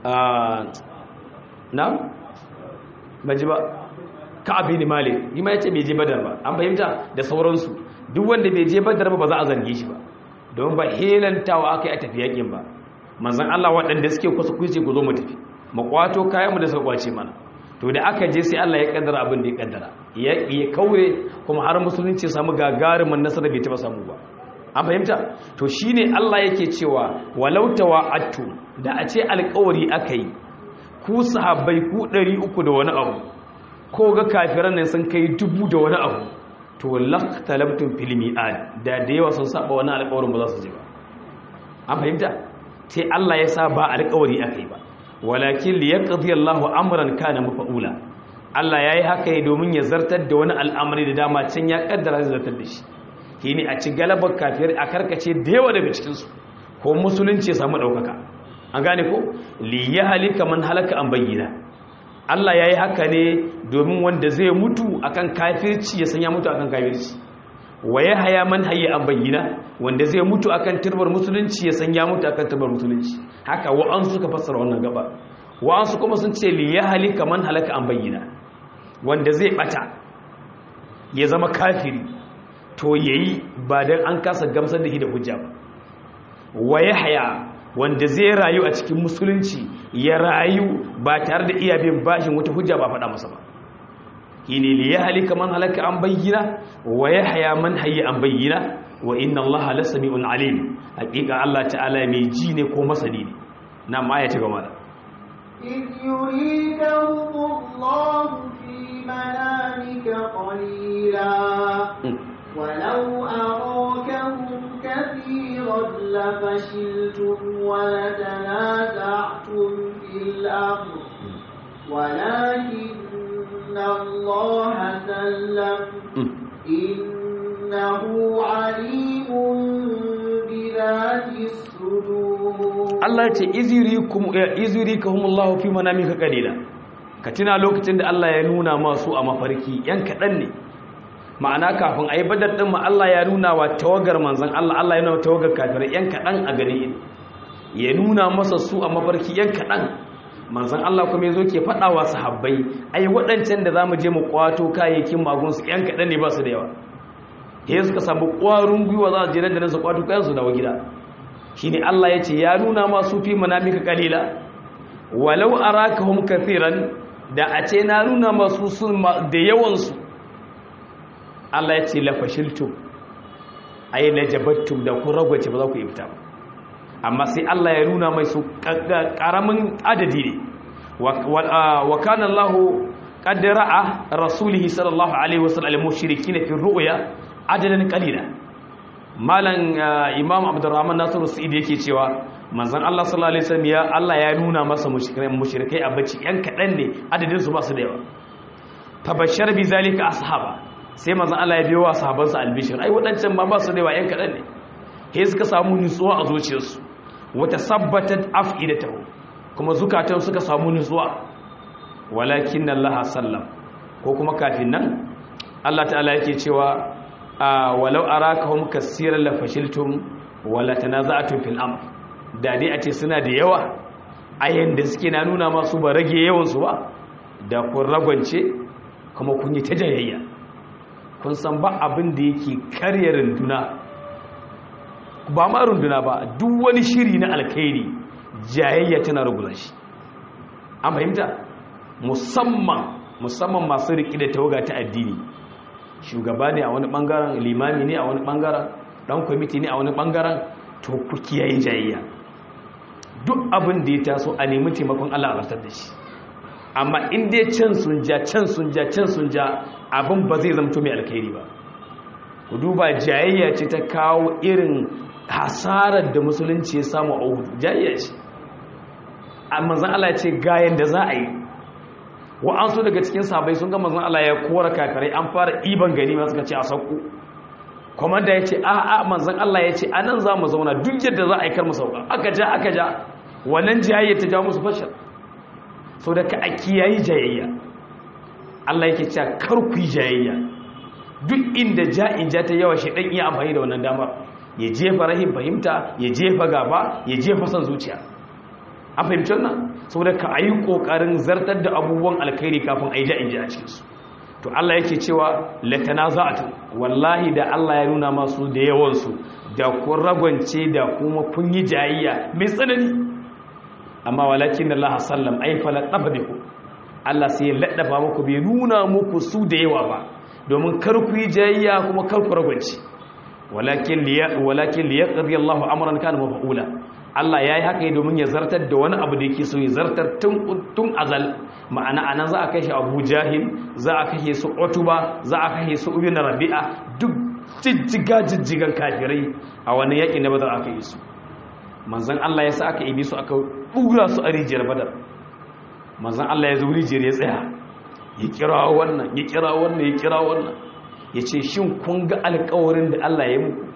na baji ba ka'ab bin malik yi ma yace bai je badar ba an fahimta da sauransu duk wanda bai je badar ba ba za a zarge shi ba don ba helantawa aka yi a tafi yakin ba manzon Allah waɗanda suke kusa kuce ku zo mu tafi mu kwato kayan mu da suka kwace mana to da aka je sai Allah ya kaddara abin da ya kaddara ya ya kaure kuma har musulunci ya samu gagarumin nasara bai taba samu ba an fahimta to shine Allah yake cewa walau tawa'attu da a ce alƙawari aka yi ku sahabbai ku 300 da wani abu ko ga kafiran nan sun kai dubu da wani abu to laqtalabtum fil mi'ad da da yawa sun saba wani alƙawarin ba za su je ba an fahimta sai Allah ya sa ba alƙawari akai ba walakin liyaqdi Allahu amran kana mafa'ula Allah yayi haka ne domin ya zartar da wani al'amari da dama can ya kaddara zai zartar da shi shine a ci galabar kafir a karkace da yawa daga cikin su ko musulunci ya samu daukaka an gane ko li yahlika man halaka an bayyana Allah ya yi haka ne domin wanda zai mutu akan kafirci ya sanya mutu akan kafirci wa ya haya man haye an bayyana wanda zai mutu akan turbar musulunci ya sanya mutu akan turbar musulunci haka wa'ansu suka fassara wannan gaba wa'ansu kuma sun ce li ya halika man halaka an bayyana wanda zai bata ya zama kafiri to yayi ba dan an kasa gamsar da shi da hujja ba wa ya haya wanda zai rayu a cikin musulunci ya rayu ba tare da iya bin bashin wata hujja ba faɗa masa ba shine li ya halika man halaka an bayyana wa ya haya man hayya an bayyana wa inna allaha la sami'un alim hakika Allah ta'ala mai ji ne ko masani ne na ma ya ci gaba da إذ يريدهم الله في منامك قليلا ولو أراكهم كثيرا لفشلتم ولتنازعتم في الأمر ولكن الله سلم إنه عليم بذات الصدور Allah ce izirikahumullahu fi manamika qalila ka tuna lokacin da Allah ya nuna masu a mafarki yan kaɗan ne ma'ana kafin a yi badar ɗin ma Allah ya nuna wa tawagar manzan Allah Allah ya nuna wa tawagar kafirai yan kaɗan a gari ya nuna masa su a mafarki yan kaɗan manzan Allah kuma ya zo ke faɗa wa sahabbai ai waɗancan da za mu je mu kwato kayayyakin magunsu yan kaɗan ne ba su da yawa ya suka samu ƙwarin gwiwa za su je nan da nan su kwato kayan su dawo gida shi ne Allah ya ce ya nuna masu fi manamika kalila walau arakahum kathiran da a ce na nuna masu sun da yawansu Allah ya ce lafashiltum ai najabattum da kun ragwace ba za ku ifta ba amma sai Allah ya nuna mai su karamin adadi ne wa kana Allah qad ra'a rasulihi sallallahu alaihi wasallam al-mushrikin fi ru'ya adadan qalila malan imam abdurrahman nasiru sa'id yake cewa manzon Allah sallallahu alaihi wasallam ya Allah ya nuna masa mushrikai mushrikai a bacci yan kadan ne adadin su ba su da yawa tabashshar bi zalika ashaba sai manzon Allah ya biyo wa sahabansa albishir ai wadancan ba ba su da yawa yan kadan ne he suka samu nutsuwa a zuciyarsu wata sabbatat afidatahu kuma zukatan suka samu nutsuwa walakin Allah sallam ko kuma kafin nan Allah ta'ala yake cewa walau arakahum kaseeran la fashiltum wala tanaza'tum fil amr da dai a ce suna da yawa ayan da suke na nuna masu ba rage yawan su ba da kun ragwance kuma kun yi ta jayayya kun san ba abin da yake karya runduna ba ma runduna ba duk wani shiri na alkhairi jayayya tana ruguza shi an fahimta musamman musamman masu riƙe da tawaga ta addini shugaba ne a wani bangaren limami ne a wani bangaren dan kwamiti ne a wani bangaren to ku kiyaye jayayya duk abin da ya taso a nemi taimakon Allah a rasar da shi amma in dai can sun ja can sun ja can sun ja abin ba zai zamto mai alkhairi ba ku duba jayayya ce ta kawo irin hasarar da musulunci ya samu a Uhud jayayya ce amma zan Allah ya ce ga yanda za a yi wa'ansu daga cikin sabai sun ga manzon Allah ya kora kafirai an fara iban gani ma suka ce a sauko komanda ya ce a'a manzon Allah ya ce anan za mu zauna duk yadda za a yi kar mu sauka aka ja aka ja wannan jayayya ta ja musu fashal so da ka a kiyayi jayayya Allah yake cewa kar ku yi jayayya duk inda ja'in ja ta yawa shi dan iya amfani da wannan damar ya jefa rahim fahimta ya jefa gaba ya jefa son zuciya an fahimci wannan saboda ka ayi kokarin zartar da abubuwan alkhairi kafin a yi ja'in ji a cikinsu to Allah yake cewa latanaza'atu wallahi da Allah ya nuna masu da yawansu da kun ragwance da kuma kun yi jayayya mai tsanani amma walakin Allah sallam ay fala tabdiku Allah sai ya laddafa muku bai nuna muku su da yawa ba domin kar ku yi jayayya kuma kar ku ragwance walakin liya walakin liyaqdi Allah amran kana mafa'ula Allah ya yi haka domin ya zartar da wani abu da yake so ya zartar tun azal ma'ana anan za a kashe abu jahil za a kashe su otuba za a kashe su ubi na rabi'a duk jijjiga jijjigan kafirai a wani yaƙi na badar aka yi su manzan Allah ya sa aka ibi su aka ɗura su a rijiyar badar manzan Allah ya zo rijiyar ya tsaya ya kira wannan ya kira wannan ya kira wannan ya ce shin kun ga alkawarin da Allah ya muku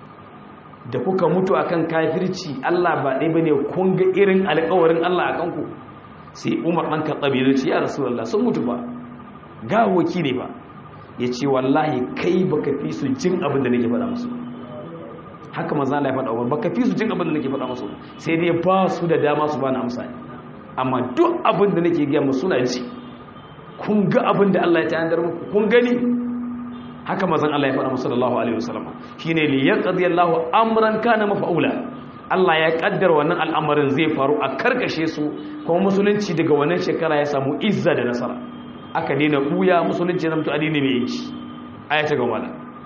da kuka mutu akan kafirci Allah ba ɗaya bane kun ga irin alƙawarin Allah akan ku sai Umar dan Khattab ya ce ya Rasulullah sun mutu ba gawoki ne ba yace wallahi kai baka fi su jin abin da nake faɗa musu haka manzo Allah ya faɗa Umar baka fi su jin abin da nake faɗa musu sai dai ba su da dama su bani amsa amma duk abin da nake ga musu suna ji kun ga abin da Allah ya tayar muku kun gani haka mazan Allah ya faɗa musu sallallahu alaihi wasallam shine li yaqdi Allahu amran kana mafa'ula Allah ya kaddara wannan al'amarin zai faru a karkashe su kuma musulunci daga wannan shekara ya samu izza da nasara aka daina buya musulunci zama to addini mai yanci aya ta gaba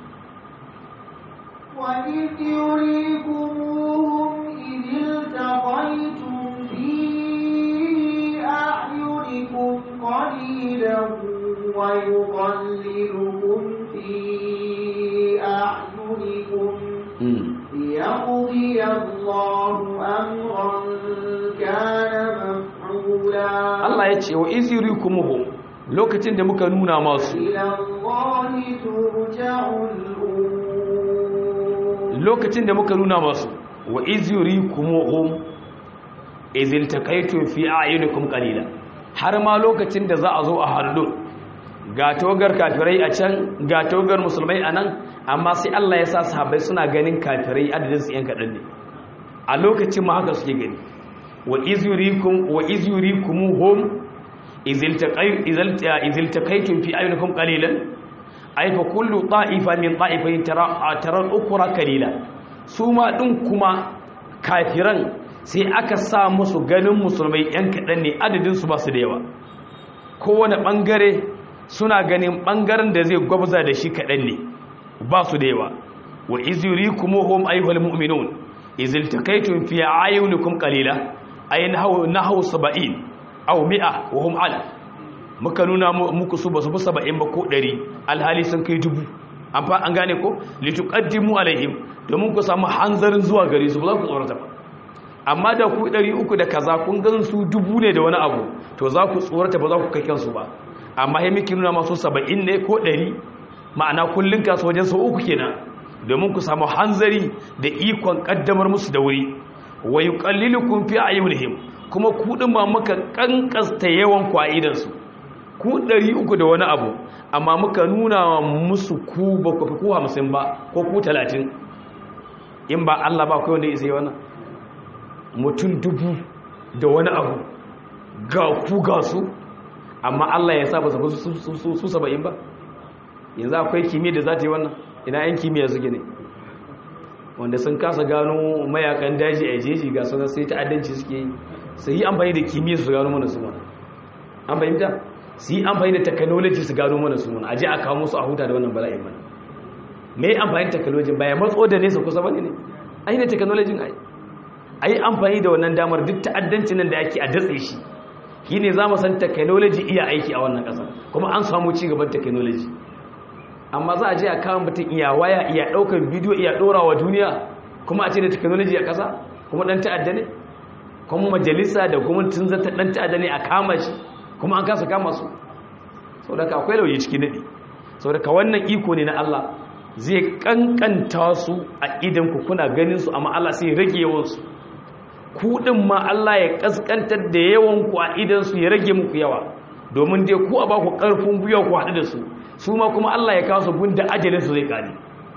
وإذ يريكموهم إذ التقيتم في أعينكم قليلا ويقللكم في أعينكم ليقضي الله أمرا كان مفعولا Allah ya ce wa iz yurikumuhum lokacin da muka nuna masu إلى الله ترجع الأمور lokacin da muka nuna masu wa iz yurikumuhum iz iltaqaytum fi a'yunikum qalila har ma lokacin da za a zo a hallu ga togar kafirai a can ga togar musulmai a nan amma sai Allah ya sa sahabbai suna ganin kafirai adadin su yan kaɗan ne a lokacin ma haka suke gani wa izurikum wa izurikumuhum izil taqaytum fi ayyukum qalilan ay fa kullu ta'ifa min ta'ifatin tara tara ukra qalila su ma din kuma kafiran sai aka sa musu ganin musulmai yan kaɗan ne adadin su ba su da yawa kowane ɓangare suna ganin ɓangaren da zai gwabza da shi kaɗan ne ba su da yawa wa izuri kuma hom ayyuhal mu'minun izil takaitun fi ayyunukum qalila ay nahaw nahaw 70 aw 100 wa hum ala muka nuna muku su basu fi 70 ba ko 100 alhali sun kai dubu an fa an gane ko lituqaddimu alaihim domin ku samu hanzarin zuwa gare su ba za ku tsorata ba amma da ku ɗari uku da kaza kun gan su dubu ne da wani abu to za ku tsorata ba za ku kai kansu ba amma ya miki nuna masu saba'in ne ko ɗari ma'ana kullum kasu wajen sau uku kenan domin ku samu hanzari da ikon ƙaddamar musu da wuri wa yi ƙallilu kun fi a yunihim kuma kuɗin ma muka ƙanƙasta yawan ku a idansu ku ɗari uku da wani abu amma muka nuna musu ku ba ku fi ku hamsin ba ko ku talatin in ba Allah ba ku wanda ya isa yi wannan mutum dubu da wani abu ga ku ga su amma Allah ya sa ba su saba'in ba yanzu akwai kimiyya da za ta yi wannan ina yan kimiyya suke ne wanda sun kasa gano mayakan daji a jeji ga suna sai ta'addanci suke yi su yi amfani da kimiyya su gano mana su mana an fahimta su yi amfani da technology su gano mana su mana a je a kawo musu a huta da wannan bala'in mana me amfani technology ba ya matso da nesa kusa bane ne ai ne technology ai a yi amfani da wannan damar duk ta'addancin nan da ake a datse shi shi ne za mu san technology iya aiki a wannan ƙasa kuma an samu ci gaban technology amma za a je a kawo mutum iya waya iya ɗaukar bidiyo iya ɗora wa duniya kuma a ce da technology a ƙasa kuma ɗan ta'adda ne kuma majalisa da gwamnatin zata ɗan ta'adda ne a kama shi kuma an kasa kama su sau da ka akwai lauyi cikin daɗi sau da ka wannan iko ne na Allah zai kankanta su a idanku kuna ganin su amma Allah sai rage yawansu kuɗin ma Allah ya kaskantar da yawan ku a idansu ya rage muku yawa domin dai ku a ba ku ƙarfin gwiwa ku haɗu da su su ma kuma Allah ya kawo su gunda ajalin su zai kare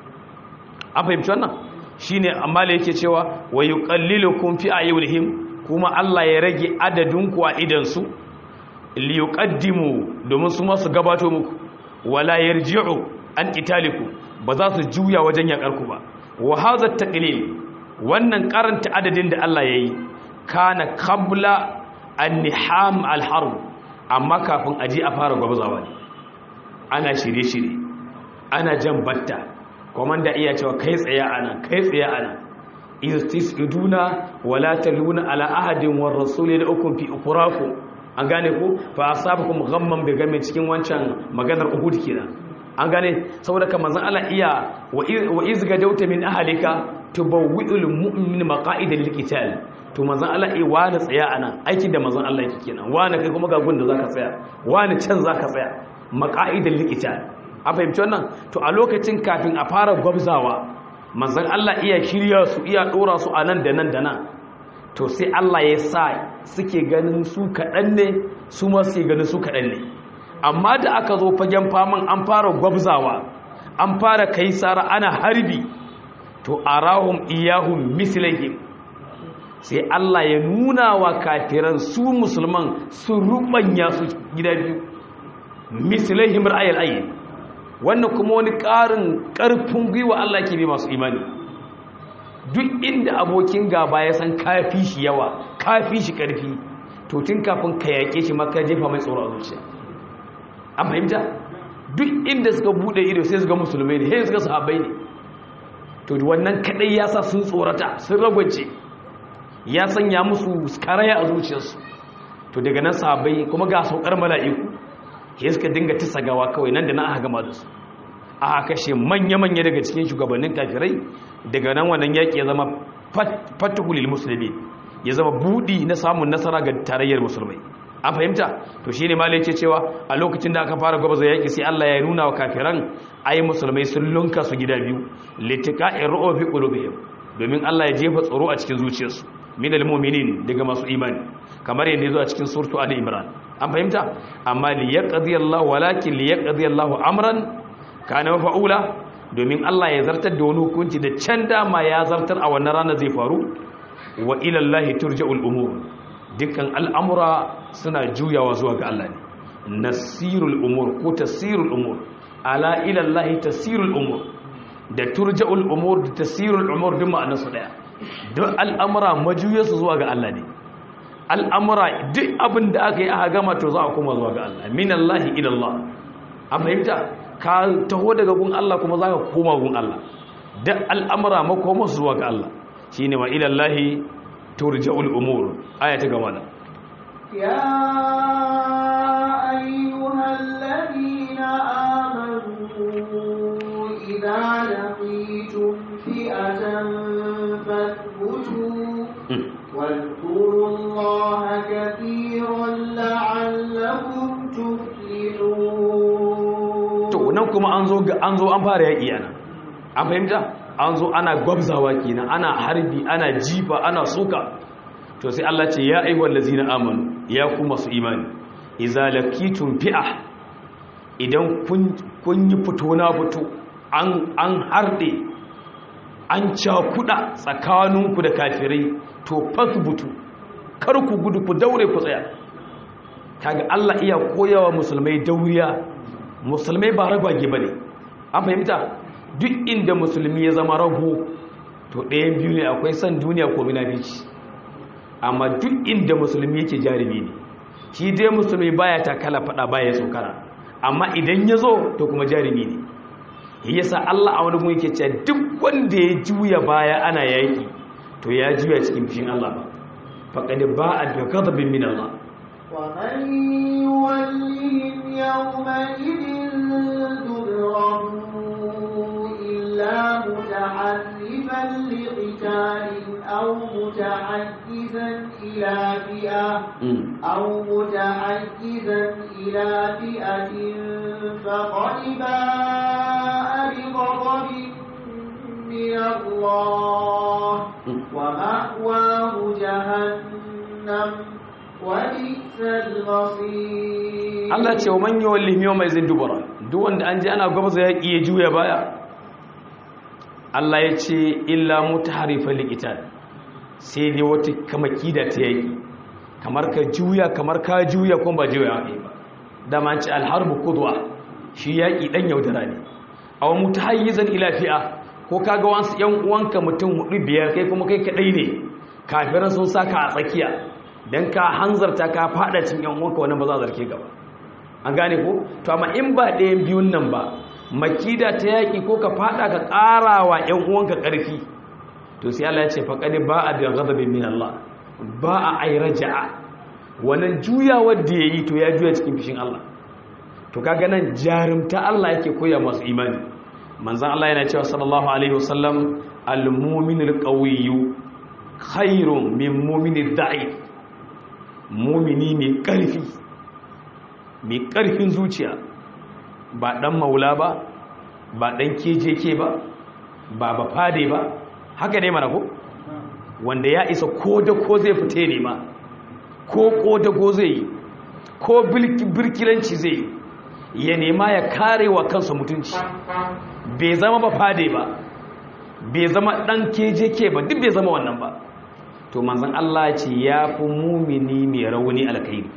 an fahimci wannan shine amma da yake cewa wa yuqallilukum fi ayyuhim kuma Allah ya rage adadin ku a idansu li yuqaddimu domin su ma su gabato muku wala yarji'u an qitalikum ba za su juya wajen yakarku ba wa hadha taqlil wannan karanta adadin da Allah ya yi kana kabla anniham alharb amma kafin aji a fara gwabzawa ne ana shirye-shirye ana jan batta komanda iya cewa kai tsaye ana kai tsaye ana istisqiduna wala taluna ala ahadin war rasuli da ukum fi ukraku an gane ku fa asabakum ghamman bi gamin cikin wancan maganar uhud kenan an gane saboda kamar zan Allah iya wa iz gadauta min ahlika tubawwi'ul mu'min maqa'idal liqital to manzon Allah eh wani tsaya anan aikin da manzon Allah yake kenan wani kai kuma ga gun da zaka tsaya wani can zaka tsaya maqa'idal liqital a fahimci wannan to a lokacin kafin a fara gwabzawa manzon Allah iya shirya su iya dora su a nan da nan da nan to sai Allah ya sa suke ganin su kaɗan ne su ma suke ganin su kaɗan ne amma da aka zo fagen faman an fara gwabzawa an fara kai sara ana harbi to arahum iyahum mislihim sai Allah ya nuna wa kafiran su musulman su rubanya su gida biyu mislihim ra'ayil ayyin wannan kuma wani ƙarin ƙarfin gwiwa Allah ke bi masu imani duk inda abokin gaba ya san kafi shi yawa kafi shi ƙarfi to tun kafin ka yaƙe shi maka jefa mai tsoro a zuciya an fahimta duk inda suka bude ido sai suka musulmai ne sai suka sahabbai ne to wannan kadai ya sa sun tsorata sun ragwace ya sanya musu karaya a zuciyarsu to daga nan sahabbai kuma ga saukar mala'iku sai suka dinga tisa gawa kawai nan da nan aka gama da su aka kashe manya-manya daga cikin shugabannin kafirai daga nan wannan yaƙi ya zama fatihulil musulmi ya zama budi na samun nasara ga tarayyar musulmai an fahimta to shine ma yake cewa a lokacin da aka fara gwabaza yaki sai Allah ya nuna wa kafiran ayi musulmai sun lunka su gida biyu litiqa'i ru'u fi qulubihim domin Allah ya jefa tsoro a cikin zuciyarsu min almu'minin daga masu imani kamar yadda yazo a cikin suratu ali imran an fahimta amma li yaqdi Allah walakin li yaqdi Allah amran kana mafa'ula domin Allah ya zartar da wani hukunci da can dama ya zartar a wannan rana zai faru wa ila Allah turja'ul umur dukkan al'amura suna juyawa zuwa ga Allah ne nasirul umur ko tasirul umur ala ila Allah tasirul umur da turja'ul umur da tasirul umur duk ma'anarsu daya duk al'amura majuyarsu zuwa ga Allah ne al'amura duk abin da aka yi aka gama to za a kuma zuwa ga Allah min Allah ila Allah an fahimta ka taho daga gun Allah kuma za ka koma gun Allah duk al'amura makomarsu zuwa ga Allah shine wa ila Allah turja'ul umur aya ta gaba da يا أيها الذين آمنوا إذا لقيتم فئة فاثبتوا واذكروا الله كثيرا لعلكم تفلحون to nan kuma an zo an zo an fara yaki ana an fahimta an zo ana gwabzawa kenan ana harbi ana jifa ana suka to sai Allah ce ya ayyuhal ladzina amanu ya ku masu imani idza laqitum fi'a idan kun kun yi fito na fito an an harde an cakuda tsakaninku da kafirai to fasbutu kar ku gudu ku daure ku tsaya kaga Allah iya koyawa musulmai dauriya musulmai ba ragwage bane an fahimta duk inda musulmi ya zama rago to ɗayan biyu ne akwai san duniya ko munafici amma duk inda musulmi yake jarumi ne shi dai musulmi baya takala fada baya tsokara amma idan ya zo to kuma jarumi ne yasa Allah a wani mu yake cewa duk wanda ya juya baya ana yaki to ya juya cikin fishin Allah ba faqad ba'a bi ghadabin min Allah ومن يولهم يومئذ دبره إلا متحرفا لقتال أو متحيزا إلى فئة أو متحيزا إلى فئة فقد باء بغضب من الله ومأواه جهنم وبئس المصير Allah ce wa man yawallihim yawma izin dubara duk wanda an ji ana gwabza yaki ya juya baya Allah ya ce illa mutaharifan liqital sai dai wata kamaki da ta yaki kamar ka juya kamar ka juya kuma ba juya ba da man ce alharbu qudwa shi yaki dan yaudara ne aw mutahayyizan ila fi'a ko kaga wasu yan uwanka mutum hudu biyar kai kuma kai kadai ne kafiran sun saka a tsakiya dan ka hanzarta ka fada cikin yan uwanka wannan ba za a zarke gaba an gane ko to amma in ba ɗayan biyun nan ba makida ta yaƙi ko ka fada ka ƙara wa ‘yan uwanka ƙarfi to sai Allah ya ce faƙaɗi ba a biyan gazabin min Allah ba a ai raja'a wannan juyawar da ya yi to ya juya cikin fishin Allah to kaga nan jarumta Allah yake koya masu imani manzan Allah yana cewa sallallahu alaihi wasallam al-mu'minul qawiyyu khairun min mu'minid da'if mu'mini mai ƙarfi mai ƙarfin zuciya ba ɗan maula ba ba ɗan kejeke ba ba ba fade ba haka ne mana ko wanda ya isa ko da ko zai fite ne ma ko ko da ko zai yi ko birkilanci zai yi ya nema ya kare wa kansa mutunci bai zama ba fade ba bai zama ɗan kejeke ba duk bai zama wannan ba to manzan Allah ce ya fi mumini mai rauni alkairi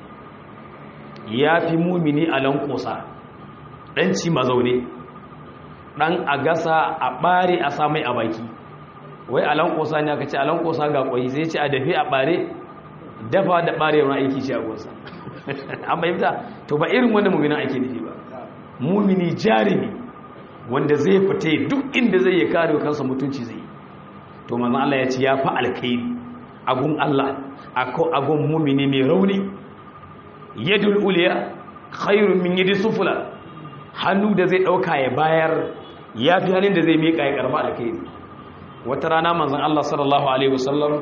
ya fi mumini a lankosa ɗanci mazaune ɗan a gasa a ɓare a samai a baki wai a lankosa ne aka ce a lankosa ga ƙwai zai ce a dafe a ɓare dafa da ɓare wani aiki ce a gosa an bayyanta to ba irin wanda mumina ake nufi ba mumini jarumi wanda zai fita duk inda zai ya kare kansa mutunci zai to manzon Allah ya ce ya fi alkhairi agun Allah agun mumini mai rauni yadul uliya khairun min yadi sufula hannu da zai dauka ya bayar ya fi hannun da zai miƙa ya karba alkhairi wata rana manzon Allah sallallahu alaihi wasallam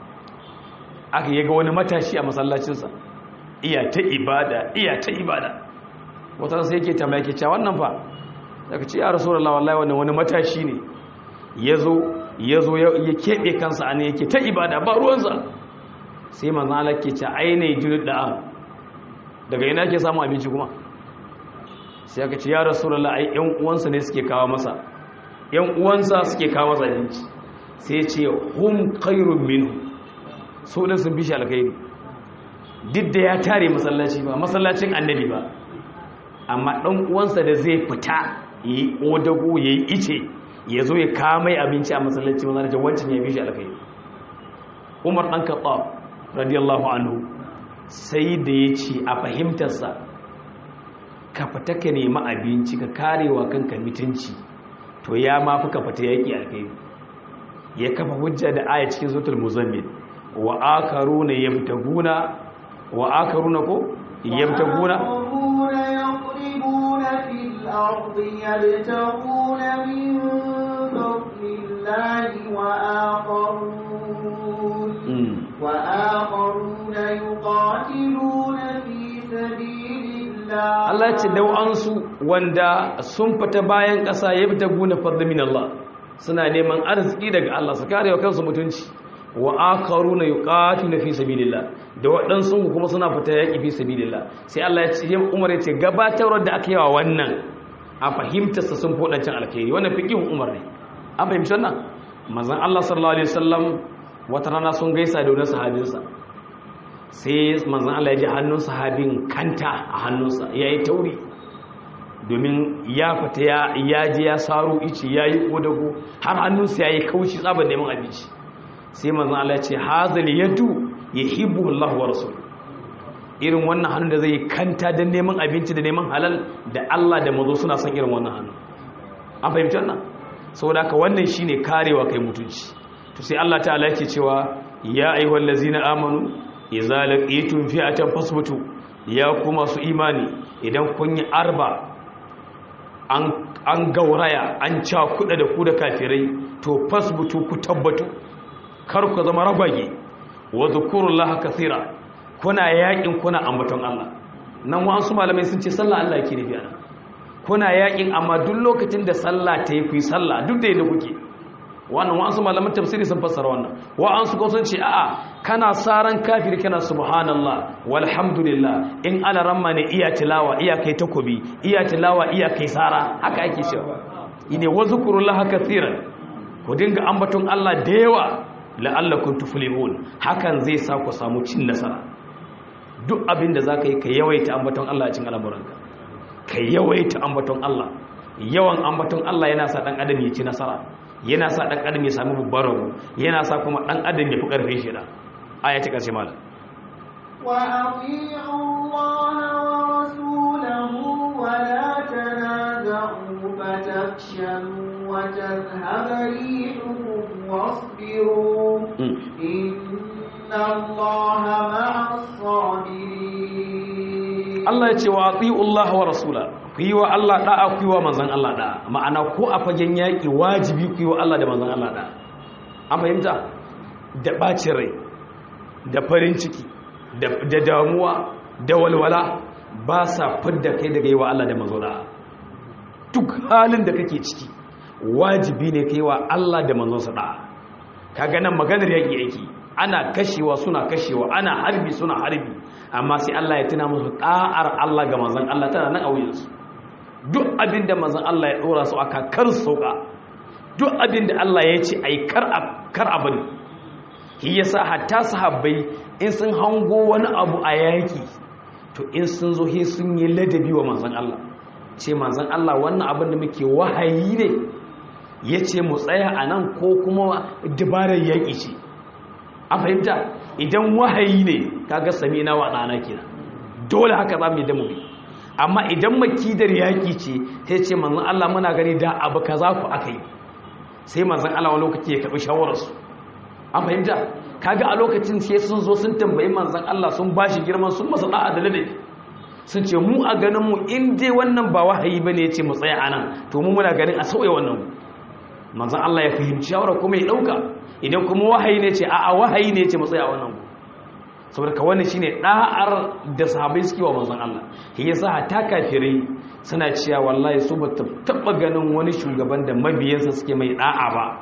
aka yaga wani matashi a masallacinsa iya ta ibada iya ta ibada wata sai yake tambaya yake cewa wannan fa daga ce ya rasulullahi wallahi wannan wani matashi ne yazo ya zo ya keɓe kansa a ne yake ta ibada ba ruwansa sai manzan Allah ke ce ainihin jirgin da'a daga ina ke samun abinci kuma sai aka ce ya rasulallah ai yan uwansa ne suke kawo masa yan uwansa suke kawo masa abinci sai ce hum khairun minhu so da sun bishi alkhairi duk da ya tare masallaci ba masallacin annabi ba amma dan uwansa da zai fita yi odago yayi ice ya zo ya kamai abinci a masallaci masallaci wancan ya bishi alkhairi Umar dan Khattab radiyallahu anhu sai da ya ce a fahimtarsa ka fita ka nemi abinci ka karewa kanka mutunci to ya ma fi ka fita yaƙi alkhairi ya kafa hujja da aya cikin zutul muzammil wa akaruna yabtaguna wa akaruna ko yabtaguna يضربون في الأرض يبتغون من فضل الله وآخرون وآخرون يقاتلون في سبيل الله Allah ce dau'ansu wanda sun fita bayan ƙasa ya fita guna fadda min Allah suna neman arziki daga Allah su kare wa kansu mutunci wa akaruna yuqatiluna fi sabilillah da waɗansu kuma suna fita yaƙi fi sabilillah sai Allah ya ce ya Umar ya ce gabatarwar da aka yi wa wannan a fahimtar sa sun fodancin alkhairi wannan fiqhin Umar ne an fahimci wannan manzon Allah sallallahu alaihi wasallam wata rana sun gaisa da wani sahabinsa sai manzan Allah ya ji hannun sahabin kanta a hannunsa ya yi tauri domin ya fita ya ji ya saro ici ya yi kodago har hannunsa ya yi kaushi tsabar neman abinci sai manzan Allah ya ce hazali yadu ya hibu Allah wa rasul irin wannan hannun da zai yi kanta don neman abinci da neman halal da Allah da mazo suna son irin wannan hannu an fahimci wannan saboda haka wannan shine karewa kai mutunci to sai Allah ta'ala yake cewa ya ayyuhal ladzina amanu idza laqitum fi'atan fasbutu ya kuma su imani idan kun yi arba an an gauraya an ca kuda da ku da kafirai to fasbutu ku tabbatu kar ku zama ragwage wa zkurullaha kaseera kuna yakin kuna ambaton Allah nan wasu malamai sun ce sallah Allah yake nufi ana kuna yakin amma duk lokacin da sallah ta yi ku yi sallah duk da yadda kuke wannan wa'ansu malaman tafsiri sun fassara wannan wa'ansu ko sun ce a'a kana saran kafir kana subhanallah walhamdulillah in ala ramma ne iya tilawa iya kai takobi iya tilawa iya kai sara haka ake cewa ine wazkurullaha kaseeran ku dinga ambaton Allah da yawa la'allakum tuflihun hakan zai sa ku samu cin nasara duk abin da zaka yi ka yawaita ambaton Allah a cikin al'amuranka ka yawaita ambaton Allah yawan ambaton Allah yana sa dan adam ya ci nasara yana sa ɗan adam ya sami babbar rabu yana sa kuma ɗan adam ya fi ƙarfin shi da aya ta ƙarshe mala وأطيعوا الله ورسوله ولا تنازعوا فتفشلوا وتذهب ريحكم واصبروا إن الله مع الصابرين Allah ya ce wa ati'u Allah wa rasula ku yi wa Allah da'a ku yi wa manzon Allah da'a ma'ana ko a fagen yaƙi wajibi ku yi wa Allah da manzon Allah da'a an fahimta da ɓacin rai da farin ciki da damuwa da walwala ba sa fidda kai daga yi wa Allah da manzon da'a duk halin da kake ciki wajibi ne kai wa Allah da manzon sa da'a kaga nan maganar yaƙi yake ana kashewa suna kashewa ana harbi suna harbi amma sai Allah ya tuna musu da'ar Allah ga manzon Allah tana nan a wuyansu duk abinda manzon Allah ya dora su aka kar sauka duk abinda Allah ya ce ai kar kar abin shi yasa hatta sahabbai in sun hango wani abu a yaki to in sun zo he sun yi ladabi wa manzon Allah ce manzon Allah wannan abin da muke wahayi ne yace mu tsaya anan ko kuma dabarar yaki ce a fahimta idan wahayi ne kaga sami na waɗana kenan dole haka za mu yi damu amma idan makidar yaƙi ce sai ce manzan Allah muna gani da abu ka za ku aka yi sai manzan Allah wani lokaci ya karɓi shawararsu an fahimta kaga a lokacin sai sun zo sun tambayi manzan Allah sun ba shi girman sun masa da'a da ladabi sun ce mu a ganin mu in dai wannan ba wahayi bane ya ce mu tsaya anan to mu muna ganin a sauya wannan manzan Allah ya fahimci shawara kuma ya ɗauka idan kuma wahayi ne ce a'a wahayi ne ce matsaya wannan ku saboda ka wannan shine da'ar da sahabbai suke wa manzon Allah shi yasa hatta kafirai suna cewa wallahi su ba taba ganin wani shugaban da mabiyansa suke mai da'a ba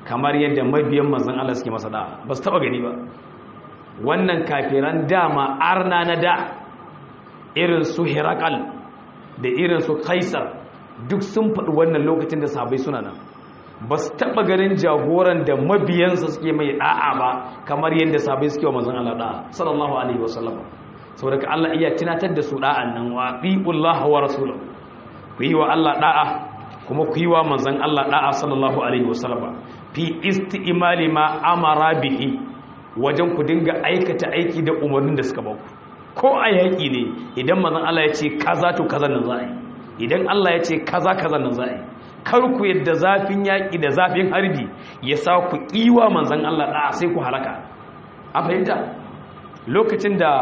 kamar yadda mabiyan manzon Allah suke masa da'a ba su taba gani ba wannan kafiran dama arna na da irin su Herakal da irin su Kaisar duk sun faɗi wannan lokacin da sahabbai suna nan ba su taɓa ganin jagoran da mabiyansa suke mai da'a ba kamar yadda sahabbai suke wa manzon Allah da'a sallallahu alaihi wasallam saboda ka Allah iya tunatar da su da'an nan wa atiullaha wa rasulahu ku yi wa Allah da'a kuma ku yi wa manzon Allah da'a sallallahu alaihi wasallam fi isti'mali ma amara bihi wajen ku dinga aikata aiki da umarnin da suka ba ku ko a yaƙi ne idan manzon Allah ya ce kaza to kaza nan za a yi idan Allah ya ce kaza kaza nan za a yi kar ku yadda zafin yaƙi da zafin harbi ya sa ku kiwa manzon Allah da'a sai ku halaka a fahimta lokacin da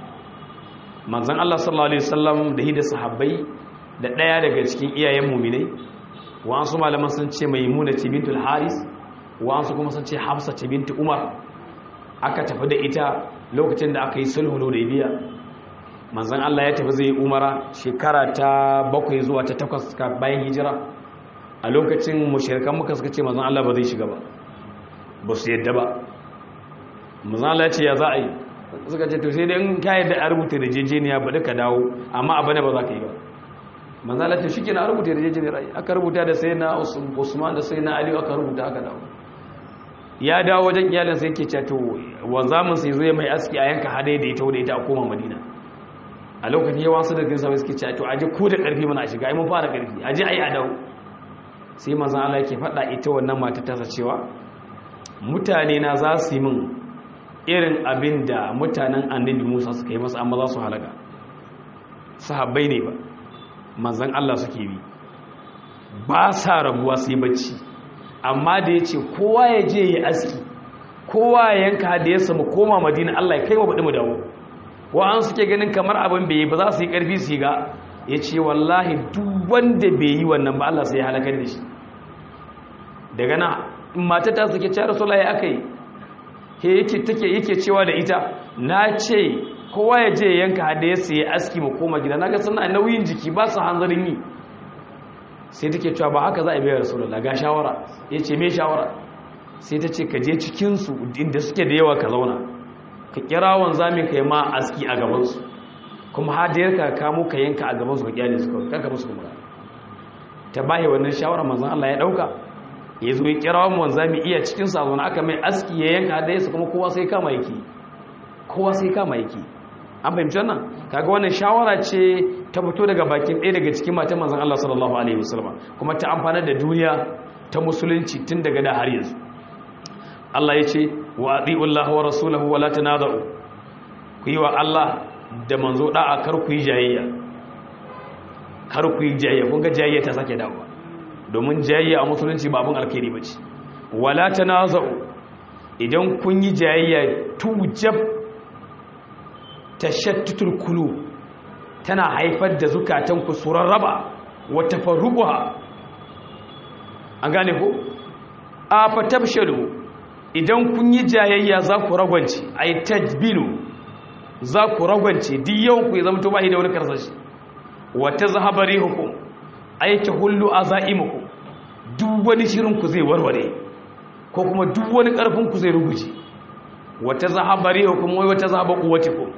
manzon Allah sallallahu alaihi wasallam da hida sahabbai da ɗaya daga cikin iyayen muminai wa'ansu malaman sun ce maimuna ce bintul haris wa'ansu kuma sun ce hafsa ce bintu umar aka tafi da ita lokacin da aka yi sulhu da biya manzan Allah ya tafi zai umara shekara ta bakwai zuwa ta takwas bayan hijira a lokacin mushirikan muka suka ce manzan Allah ba zai shiga ba ba su yadda ba manzan Allah ya ce ya za a yi suka ce to sai dai in ka yadda a rubuta da jejeniya ba duka dawo amma abu ne ba za ka yi ba manzan Allah ce shi ke na rubuta da jejeniya aka rubuta da sai na usman da sai na aliyu aka rubuta aka dawo ya dawo wajen iyalinsa yake cewa to wanzamin sai zai mai aski a yanka hada da ita wadda ita a koma madina a lokacin yawan su da gisa suke cewa to aje ko da karfi mana shiga ai mun fara karfi aje ai a dawo sai manzon Allah yake faɗa ita wannan mata ta cewa mutane na za su yi min irin abin da mutanen annabi Musa suka yi masa amma za su halaka sahabbai ne ba manzon Allah suke bi ba sa rabuwa sai bacci amma da ya ce kowa ya je ya aski kowa ya yanka da ya samu koma madina Allah ya kai wa baɗi mu dawo wa'an suke ganin kamar abin bai yi ba za su yi ƙarfi su yi ga ya ce wallahi duk wanda bai yi wannan ba Allah sai ya halakar da shi daga na mata ta suke cewa rasulullahi aka yi ke yake take yake cewa da ita na ce kowa ya je ya yanka da ya sai aski mu koma gida naga suna nauyin jiki ba su hanzarin yi sai take cewa ba haka za a bayar rasulullah ga shawara ya ce me shawara sai ta ce ka je cikinsu inda suke da yawa ka zauna ka kira wanzamin ka yi ma aski a gabansu kuma hadiyar ka kamo ka yanka a gabansu ka kyale su kawai kanka musu kuma ta bahi wannan shawara manzan Allah ya dauka ya zo ya kira wani wanzami iya cikin sa zauna aka mai aski ya yanka hadiyarsa kuma kowa sai kama yake kowa sai kama yake an fahimci wannan kaga wannan shawara ce ta fito daga bakin ɗaya daga cikin matan manzon Allah sallallahu alaihi wasallam kuma ta amfana da duniya ta musulunci tun daga da har yanzu Allah ya ce wa atiullahi wa rasulahu wa la tanaza'u ku yi wa Allah da manzo da'a kar ku yi jayayya kar ku yi jayayya kun ga jayayya ta sake dawowa domin jayayya a musulunci ba abin alkhairi bace wala tanaza'u idan kun yi jayayya tujab tashattutul kulu tana haifar da zukatanku su rarraba wa tafarruquha an gane ko a fatabshalu idan kun yi jayayya za ku ragwance ay tajbilu za ku ragwance duk yawan ku ya zama to bai da wani karsashi wa tazhabari hukum ay tahullu azaimukum duk wani shirin ku zai warware ko kuma duk wani karfin ku zai ruguje wa tazhabari hukum wai wa tazhaba quwwatikum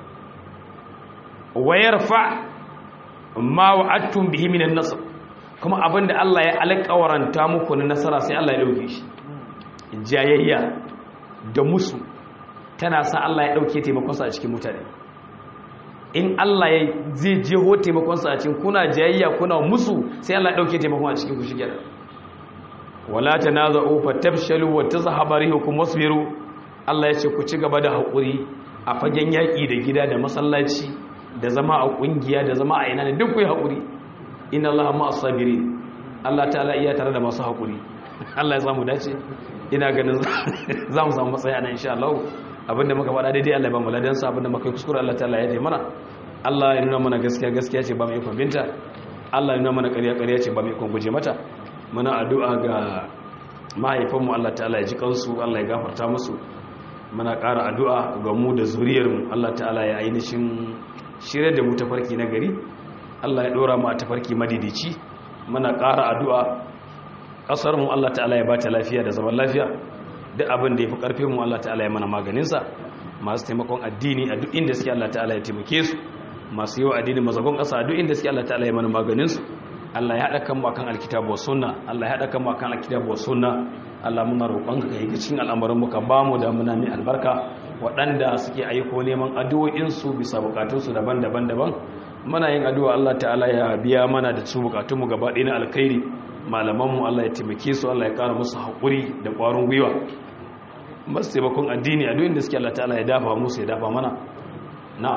wayarfa ma wa'adtum bihi minan nasr kuma abinda Allah ya alƙawaranta muku na nasara sai Allah ya dauke shi jayayya da musu tana sa Allah ya dauke taimakon sa a cikin mutane in Allah ya zai jeho taimakon sa a cikin kuna jayayya kuna musu sai Allah ya dauke taimakon a cikin ku shige wala tanaza'u fatabshalu wa tazhabu rihukum wasbiru Allah ya ce ku ci gaba da hakuri a fagen yaki da gida da masallaci da zama a kungiya da zama a ina ne duk ku yi haƙuri inna Allah ma asabiri Allah ta'ala iya tare da masu haƙuri Allah ya samu dace ina ganin za mu samu matsayi ana insha Allah abinda muka faɗa daidai Allah ya ba mu ladan sa abinda muka yi kuskure Allah ta'ala ya taimana Allah ya nuna mana gaskiya gaskiya ce ba mu ikon binta Allah ya nuna mana ƙarya ƙarya ce ba mu ikon guje mata muna addu'a ga mahaifanmu Allah ta'ala ya ji kansu Allah ya gafarta musu muna ƙara addu'a ga mu da zuriyarmu Allah ta'ala ya ainihin shirya da mu tafarki na gari Allah ya dora mu a tafarki madidici muna ƙara addu'a kasar mu Allah ta'ala ya bata lafiya da zaman lafiya duk abin da yafi karfin mu Allah ta'ala ya mana maganin sa masu taimakon addini a duk inda suke Allah ta'ala ya taimake su masu yi wa addini mazagon kasa a duk inda suke Allah ta'ala ya mana maganin su Allah ya haɗa kan mu akan alkitabu wa sunna Allah ya haɗa kan mu akan alkitabu wa sunna Allah muna roƙon ka yi cikin al'amarin mu ka ba mu da muna mai albarka waɗanda suke aiko neman addu'o'in su bisa bukatun su daban-daban daban muna yin addu'a Allah ta'ala ya biya mana da su bukatun mu gaba ɗaya na alkhairi malaman mu Allah ya taimake su Allah ya ƙara musu haƙuri da ƙwarin gwiwa masu taimakon addini a duk inda suke Allah ta'ala ya dafa musu ya dafa mana na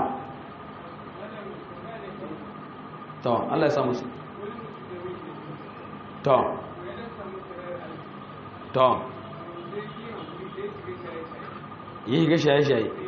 to Allah ya samu su to to yi ga shaye-shaye